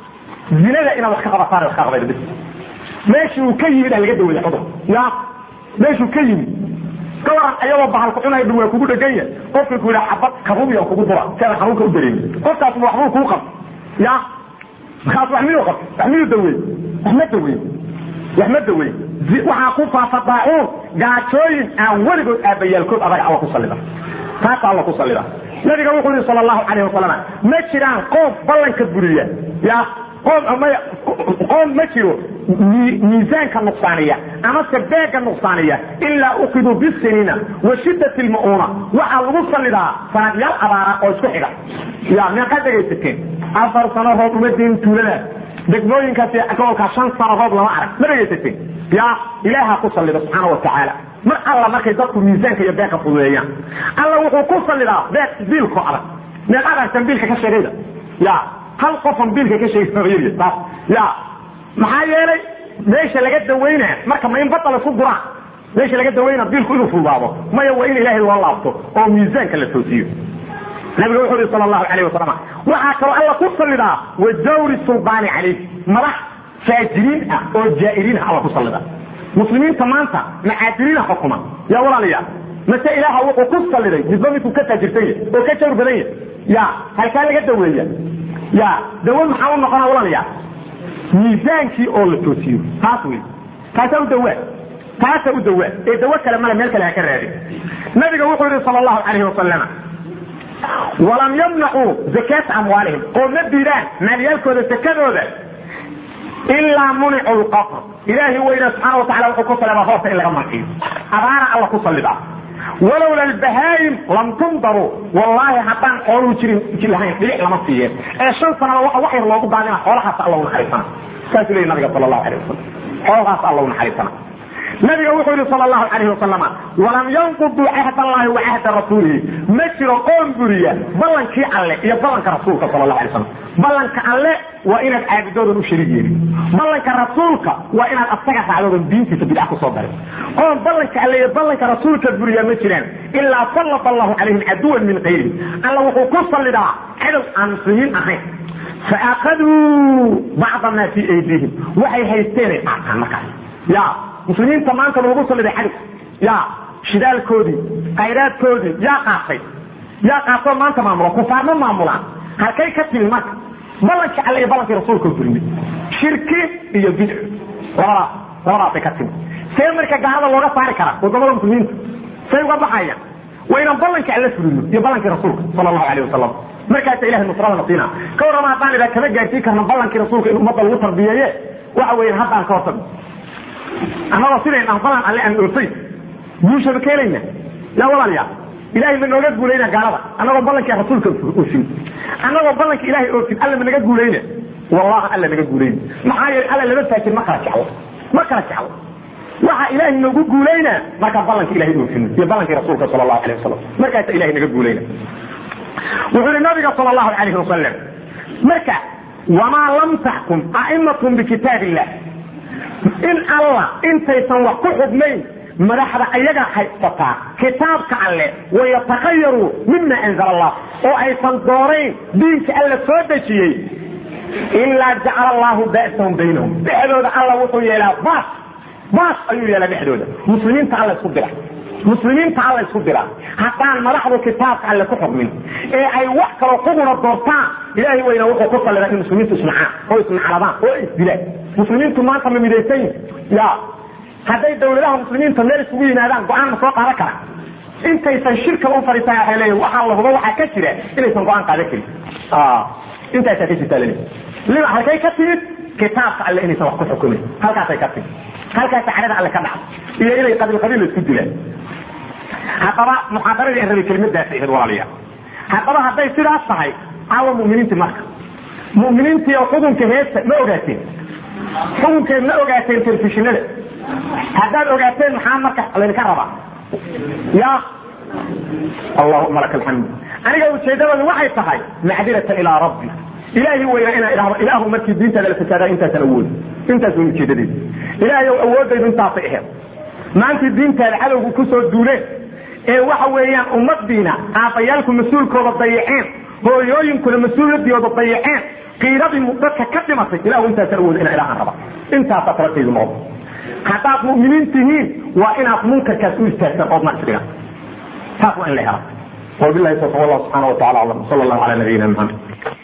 zinada inaad wax ka qabataan wax ka qabayda bis meeshii uu ka yimid aa laga dawaya cudur ya meeshuu ka yimid ka waran ayagoo bahalku cunay dhan waa kugu dhegan yahay qofka ku yidhaha xabad karubiya kugu dura si aan xanuunka u dareemin qofkaas waxbuu kuu qab ya markaas wax miyuu qab wax miyuu daweey wax ma daweey wax ma daweey waxaa ku faafa daacuun gaajooyin aan weligood aabayaalkood adag alla ku sallida taasa alla ku sallida nabiga wuxuu yihi sal allahu calayh wasalam ma jiraan qoom ballanka buriya ya qoom qoom ma jiro miisaanka nuqsaaniya amase beega nuqsaaniya ilaa ukiduu bisinina wa shidat lma'uuna waxaa lagu sallidaa sanadyaal abaara oo isku xiga ya meeqaa dhegaysateen afar sano roob uma diin tuuladaas degmooyinkaasi gobolkaa shan sano roob lama arag ma dhegaysateen ya ilaaha ku sallida subxaana wa tacaala mar alla markay dadku miisaanka iyo beeka fududeeyaan alla wuxuu ku sallidaa beeg diilko adag meeqaadaan tambiilka ka sheegayda ya hal qofan biilka ka sheegay taas ya maxaa yeelay meesha laga dawaynaa marka ma in bada laisku guraa meesha laga dawaynaa biilku inuu fududaado maya waa in ilaahay loo laabto oo miisaanka la toosiyo nabiga wuxuu yihi sal allahu alayh wasalam waxaa kaloo alla ku sallidaa wa dawri suldaani calayh madax faajiriin ah oo jaa'iriin ah alla ku sallida muslimiinta maanta macaadiriina xukuma yaa walaalayaal mase ilaaha wuxuu ku salliday midba midkuu ka taajirsan yahy oo ka jawr badan yahy ya halkaa laga daweeya ya dawo maxaa u noqona walaalayaal miisaankii oo la toosiyo taas wey taasaa u dawaa taasa u dawaa ee dawo kale male meel kale ha ka raadin nabiga wuxuu yihi sal allahu calayhi wasalam walam yamnacuu zakaata amwaalihim oo ma diidaan maalyaalkooda sakadooda ilaa municu lqafr ilaahi weyna subxaana watacala wuxuu ku salibaa hoorta in laga manciyo abaara alla ku sallibaa walowla albahaayim lam tundaruu wallaahi haddaan xooluu jirin ji lahayn dhilic lama siiyeen ee shan sanaba waxa wax yar loogu daadina xoolahaas alla u naxariisana saasuu leeyay nabiga sala allahu alayh wasalam xoolahaas alla u naxariisana nabiga wuxuu yihi sal lahu alayh wasalam walam yanquduu cahd allahi wa cahda rasuulihi ma jiro qoon buriya ballankii alle iyo ballanka rasuulka sal lahu alay slam ballanka alle waa inaad caabudoodan u shariig yeelin ballanka rasuulka waa inaad asaga raacdoodan diintiisa bidca kusoo darin qoon ballanka alle iyo ballanka rasuulka buriya ma jiraan ilaa sallata allahu calayhim caduwan min kayrihim alla wuxuu ku sallidaa cadow aan muslimiin ahayn faakaduu bacda maa fii aydiihim waxay haysteenay qaataan markaas ya muslimiinta maanta loogu saliday cadow ya shidaalkoodii khayraadkoodii yaa qaatay yaa qaatoo maanta maamula kufaar ma maamulaan halkay ka timi marka ballankii alle iyo ballankii rasuulka burinay shirki iyo bidc labadaas labadaasay ka timi see marka gaalada looga saari karaa wadamada muslimiinta say uga baxayaan waa inaan ballankii alle fulino iyo ballankii rasuulka sala allahu alayh wasalam markaasa ilahay nusradana siina ka warrama haddaan idhaa kama gaarsiin karna ballankii rasuulka in ummadda lagu tarbiyeeye waxa weeyaan haddaan ka hortagno annagoo sidayn ah balan alle aan oofay guushaba ka helayna yaa walaalayaa ilahay ma nooga guulayna gaalada annagoo ballankii rasuulka oofin annagoo ballankii ilahay oofin alle ma naga guulayna wallahi alle naga guulayna maxaa yeelay alle lama faajir ma kala jeclo ma kala jeclo waxa ilaahay noogu guulayna markaan ballanka ilahay oofin iyo ballankii rasuulka sala allahu alayh wasalam markaasa ilahay naga guulayna wuxuu yihi nabiga sal allahu alayhi wasalam marka wamaa lam taxkum a'imatun bikitaab illah in allah intaysan wax ku xugnayn madaxda ayaga haysataa kitaabka alle wayatakayaruu mima anzala allah oo aysan doorayn diinka alla soo dejiyey ilaa jacala allahu ba'sahum baynahum dhexdooda alla wuxuu yeelaa baas baas ayuu yeelaa dhexdooda muslimiinta alla isku dira muslimiinta alla isku dira haddaan madaxdu kitaabka alle ku xukmin ee ay wax kaloo xuguna doortaan ilaahay weyna wuxuu ku sallidaa in muslimiintu isnacaan oo isnacladaan oo isdilaan muslimiintu maanta ma midaysan yihin ya hadday dawladaha muslimiinta meel isugu yimaadaan go-aan ma soo qaadan kara intaysan shirka u fadhiisan waxay leeyihin waxaa la hubo waxaa ka jira inaysan go-aan qaadan karin intaasaa ka jirta laleeyahy lima halkay ka timid kitaabka alle inaysan wax ku xukumin halkaasay ka timid halkaasa cadhada alle ka dhacda iyo inay qabiil qabiil la isku dilaan haddaba muxaadaradii an rabay kelimadaas ahayd walaalayaal haddaba hadday sidaas tahay caawa mu'miniintii marka mu'miniintii oo xukunka heesta ma ogaateen xukunkeed ma ogaateen telefishinada haddaad ogaateen maxaa marka laydinka rabaa ya allahuma laka alxamd aniga ujeedadoodu waxay tahay macdiratan ilaa rabbi ilaahi weyna inaan idhahdo ilaahu markii diintaada la fasaadaa intaasan awoodi intaas way ujeedadeedu ilaahay ow awoodaydu intaasay aheed maantii diintaada cadowgu kusoo duuleen ee waxa weeyaan ummadiina aabbayaalku mas-uulkooda dayaceen hooyooyinkuna mas-uuliyadooda dayaceen qiiradii dadka ka dhimatay ilahu intaasaan awooda ina ilahaan raba intaasaa talataydu noqdo haddaad mu'miniin tihiin waa inaad munkarkaas u istaagtaan ood naqsiga taas waa in la hela wabilahi tawfiq wallahu subxaana wa tacala aclam sala allahu cala nabiyina maxamed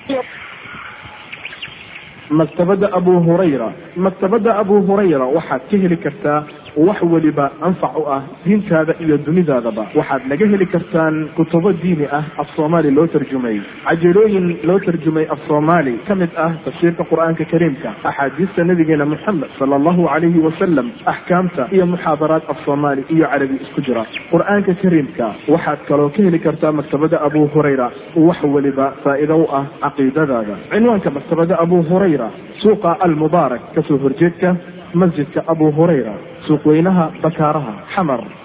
maktabadda abu hurayra maktabadda abu hurayra waxaad ka heli kartaa wax weliba anfac u ah diintaada iyo dunidaadaba waxaad naga heli kartaan kutubo diini ah af soomaali loo tarjumay cajalooyin loo tarjumay af soomaali ka mid ah tafsiirka qur-aanka kariimka axaadiista nabigeena moxamed sala allahu calayhi wasalam axkaamta iyo muxaadaraad af soomaali iyo carabi isku jira qur-aanka kariimka waxaad kaloo ka heli kartaa maktabadda abu hurayra wax weliba faa'iido u ah caqiidadaada cinwaanka maktabadda abu hurayra suuqa almubaarak kasoo horjeedka masjidka abu hurayra suuq weynaha bakaaraha xamar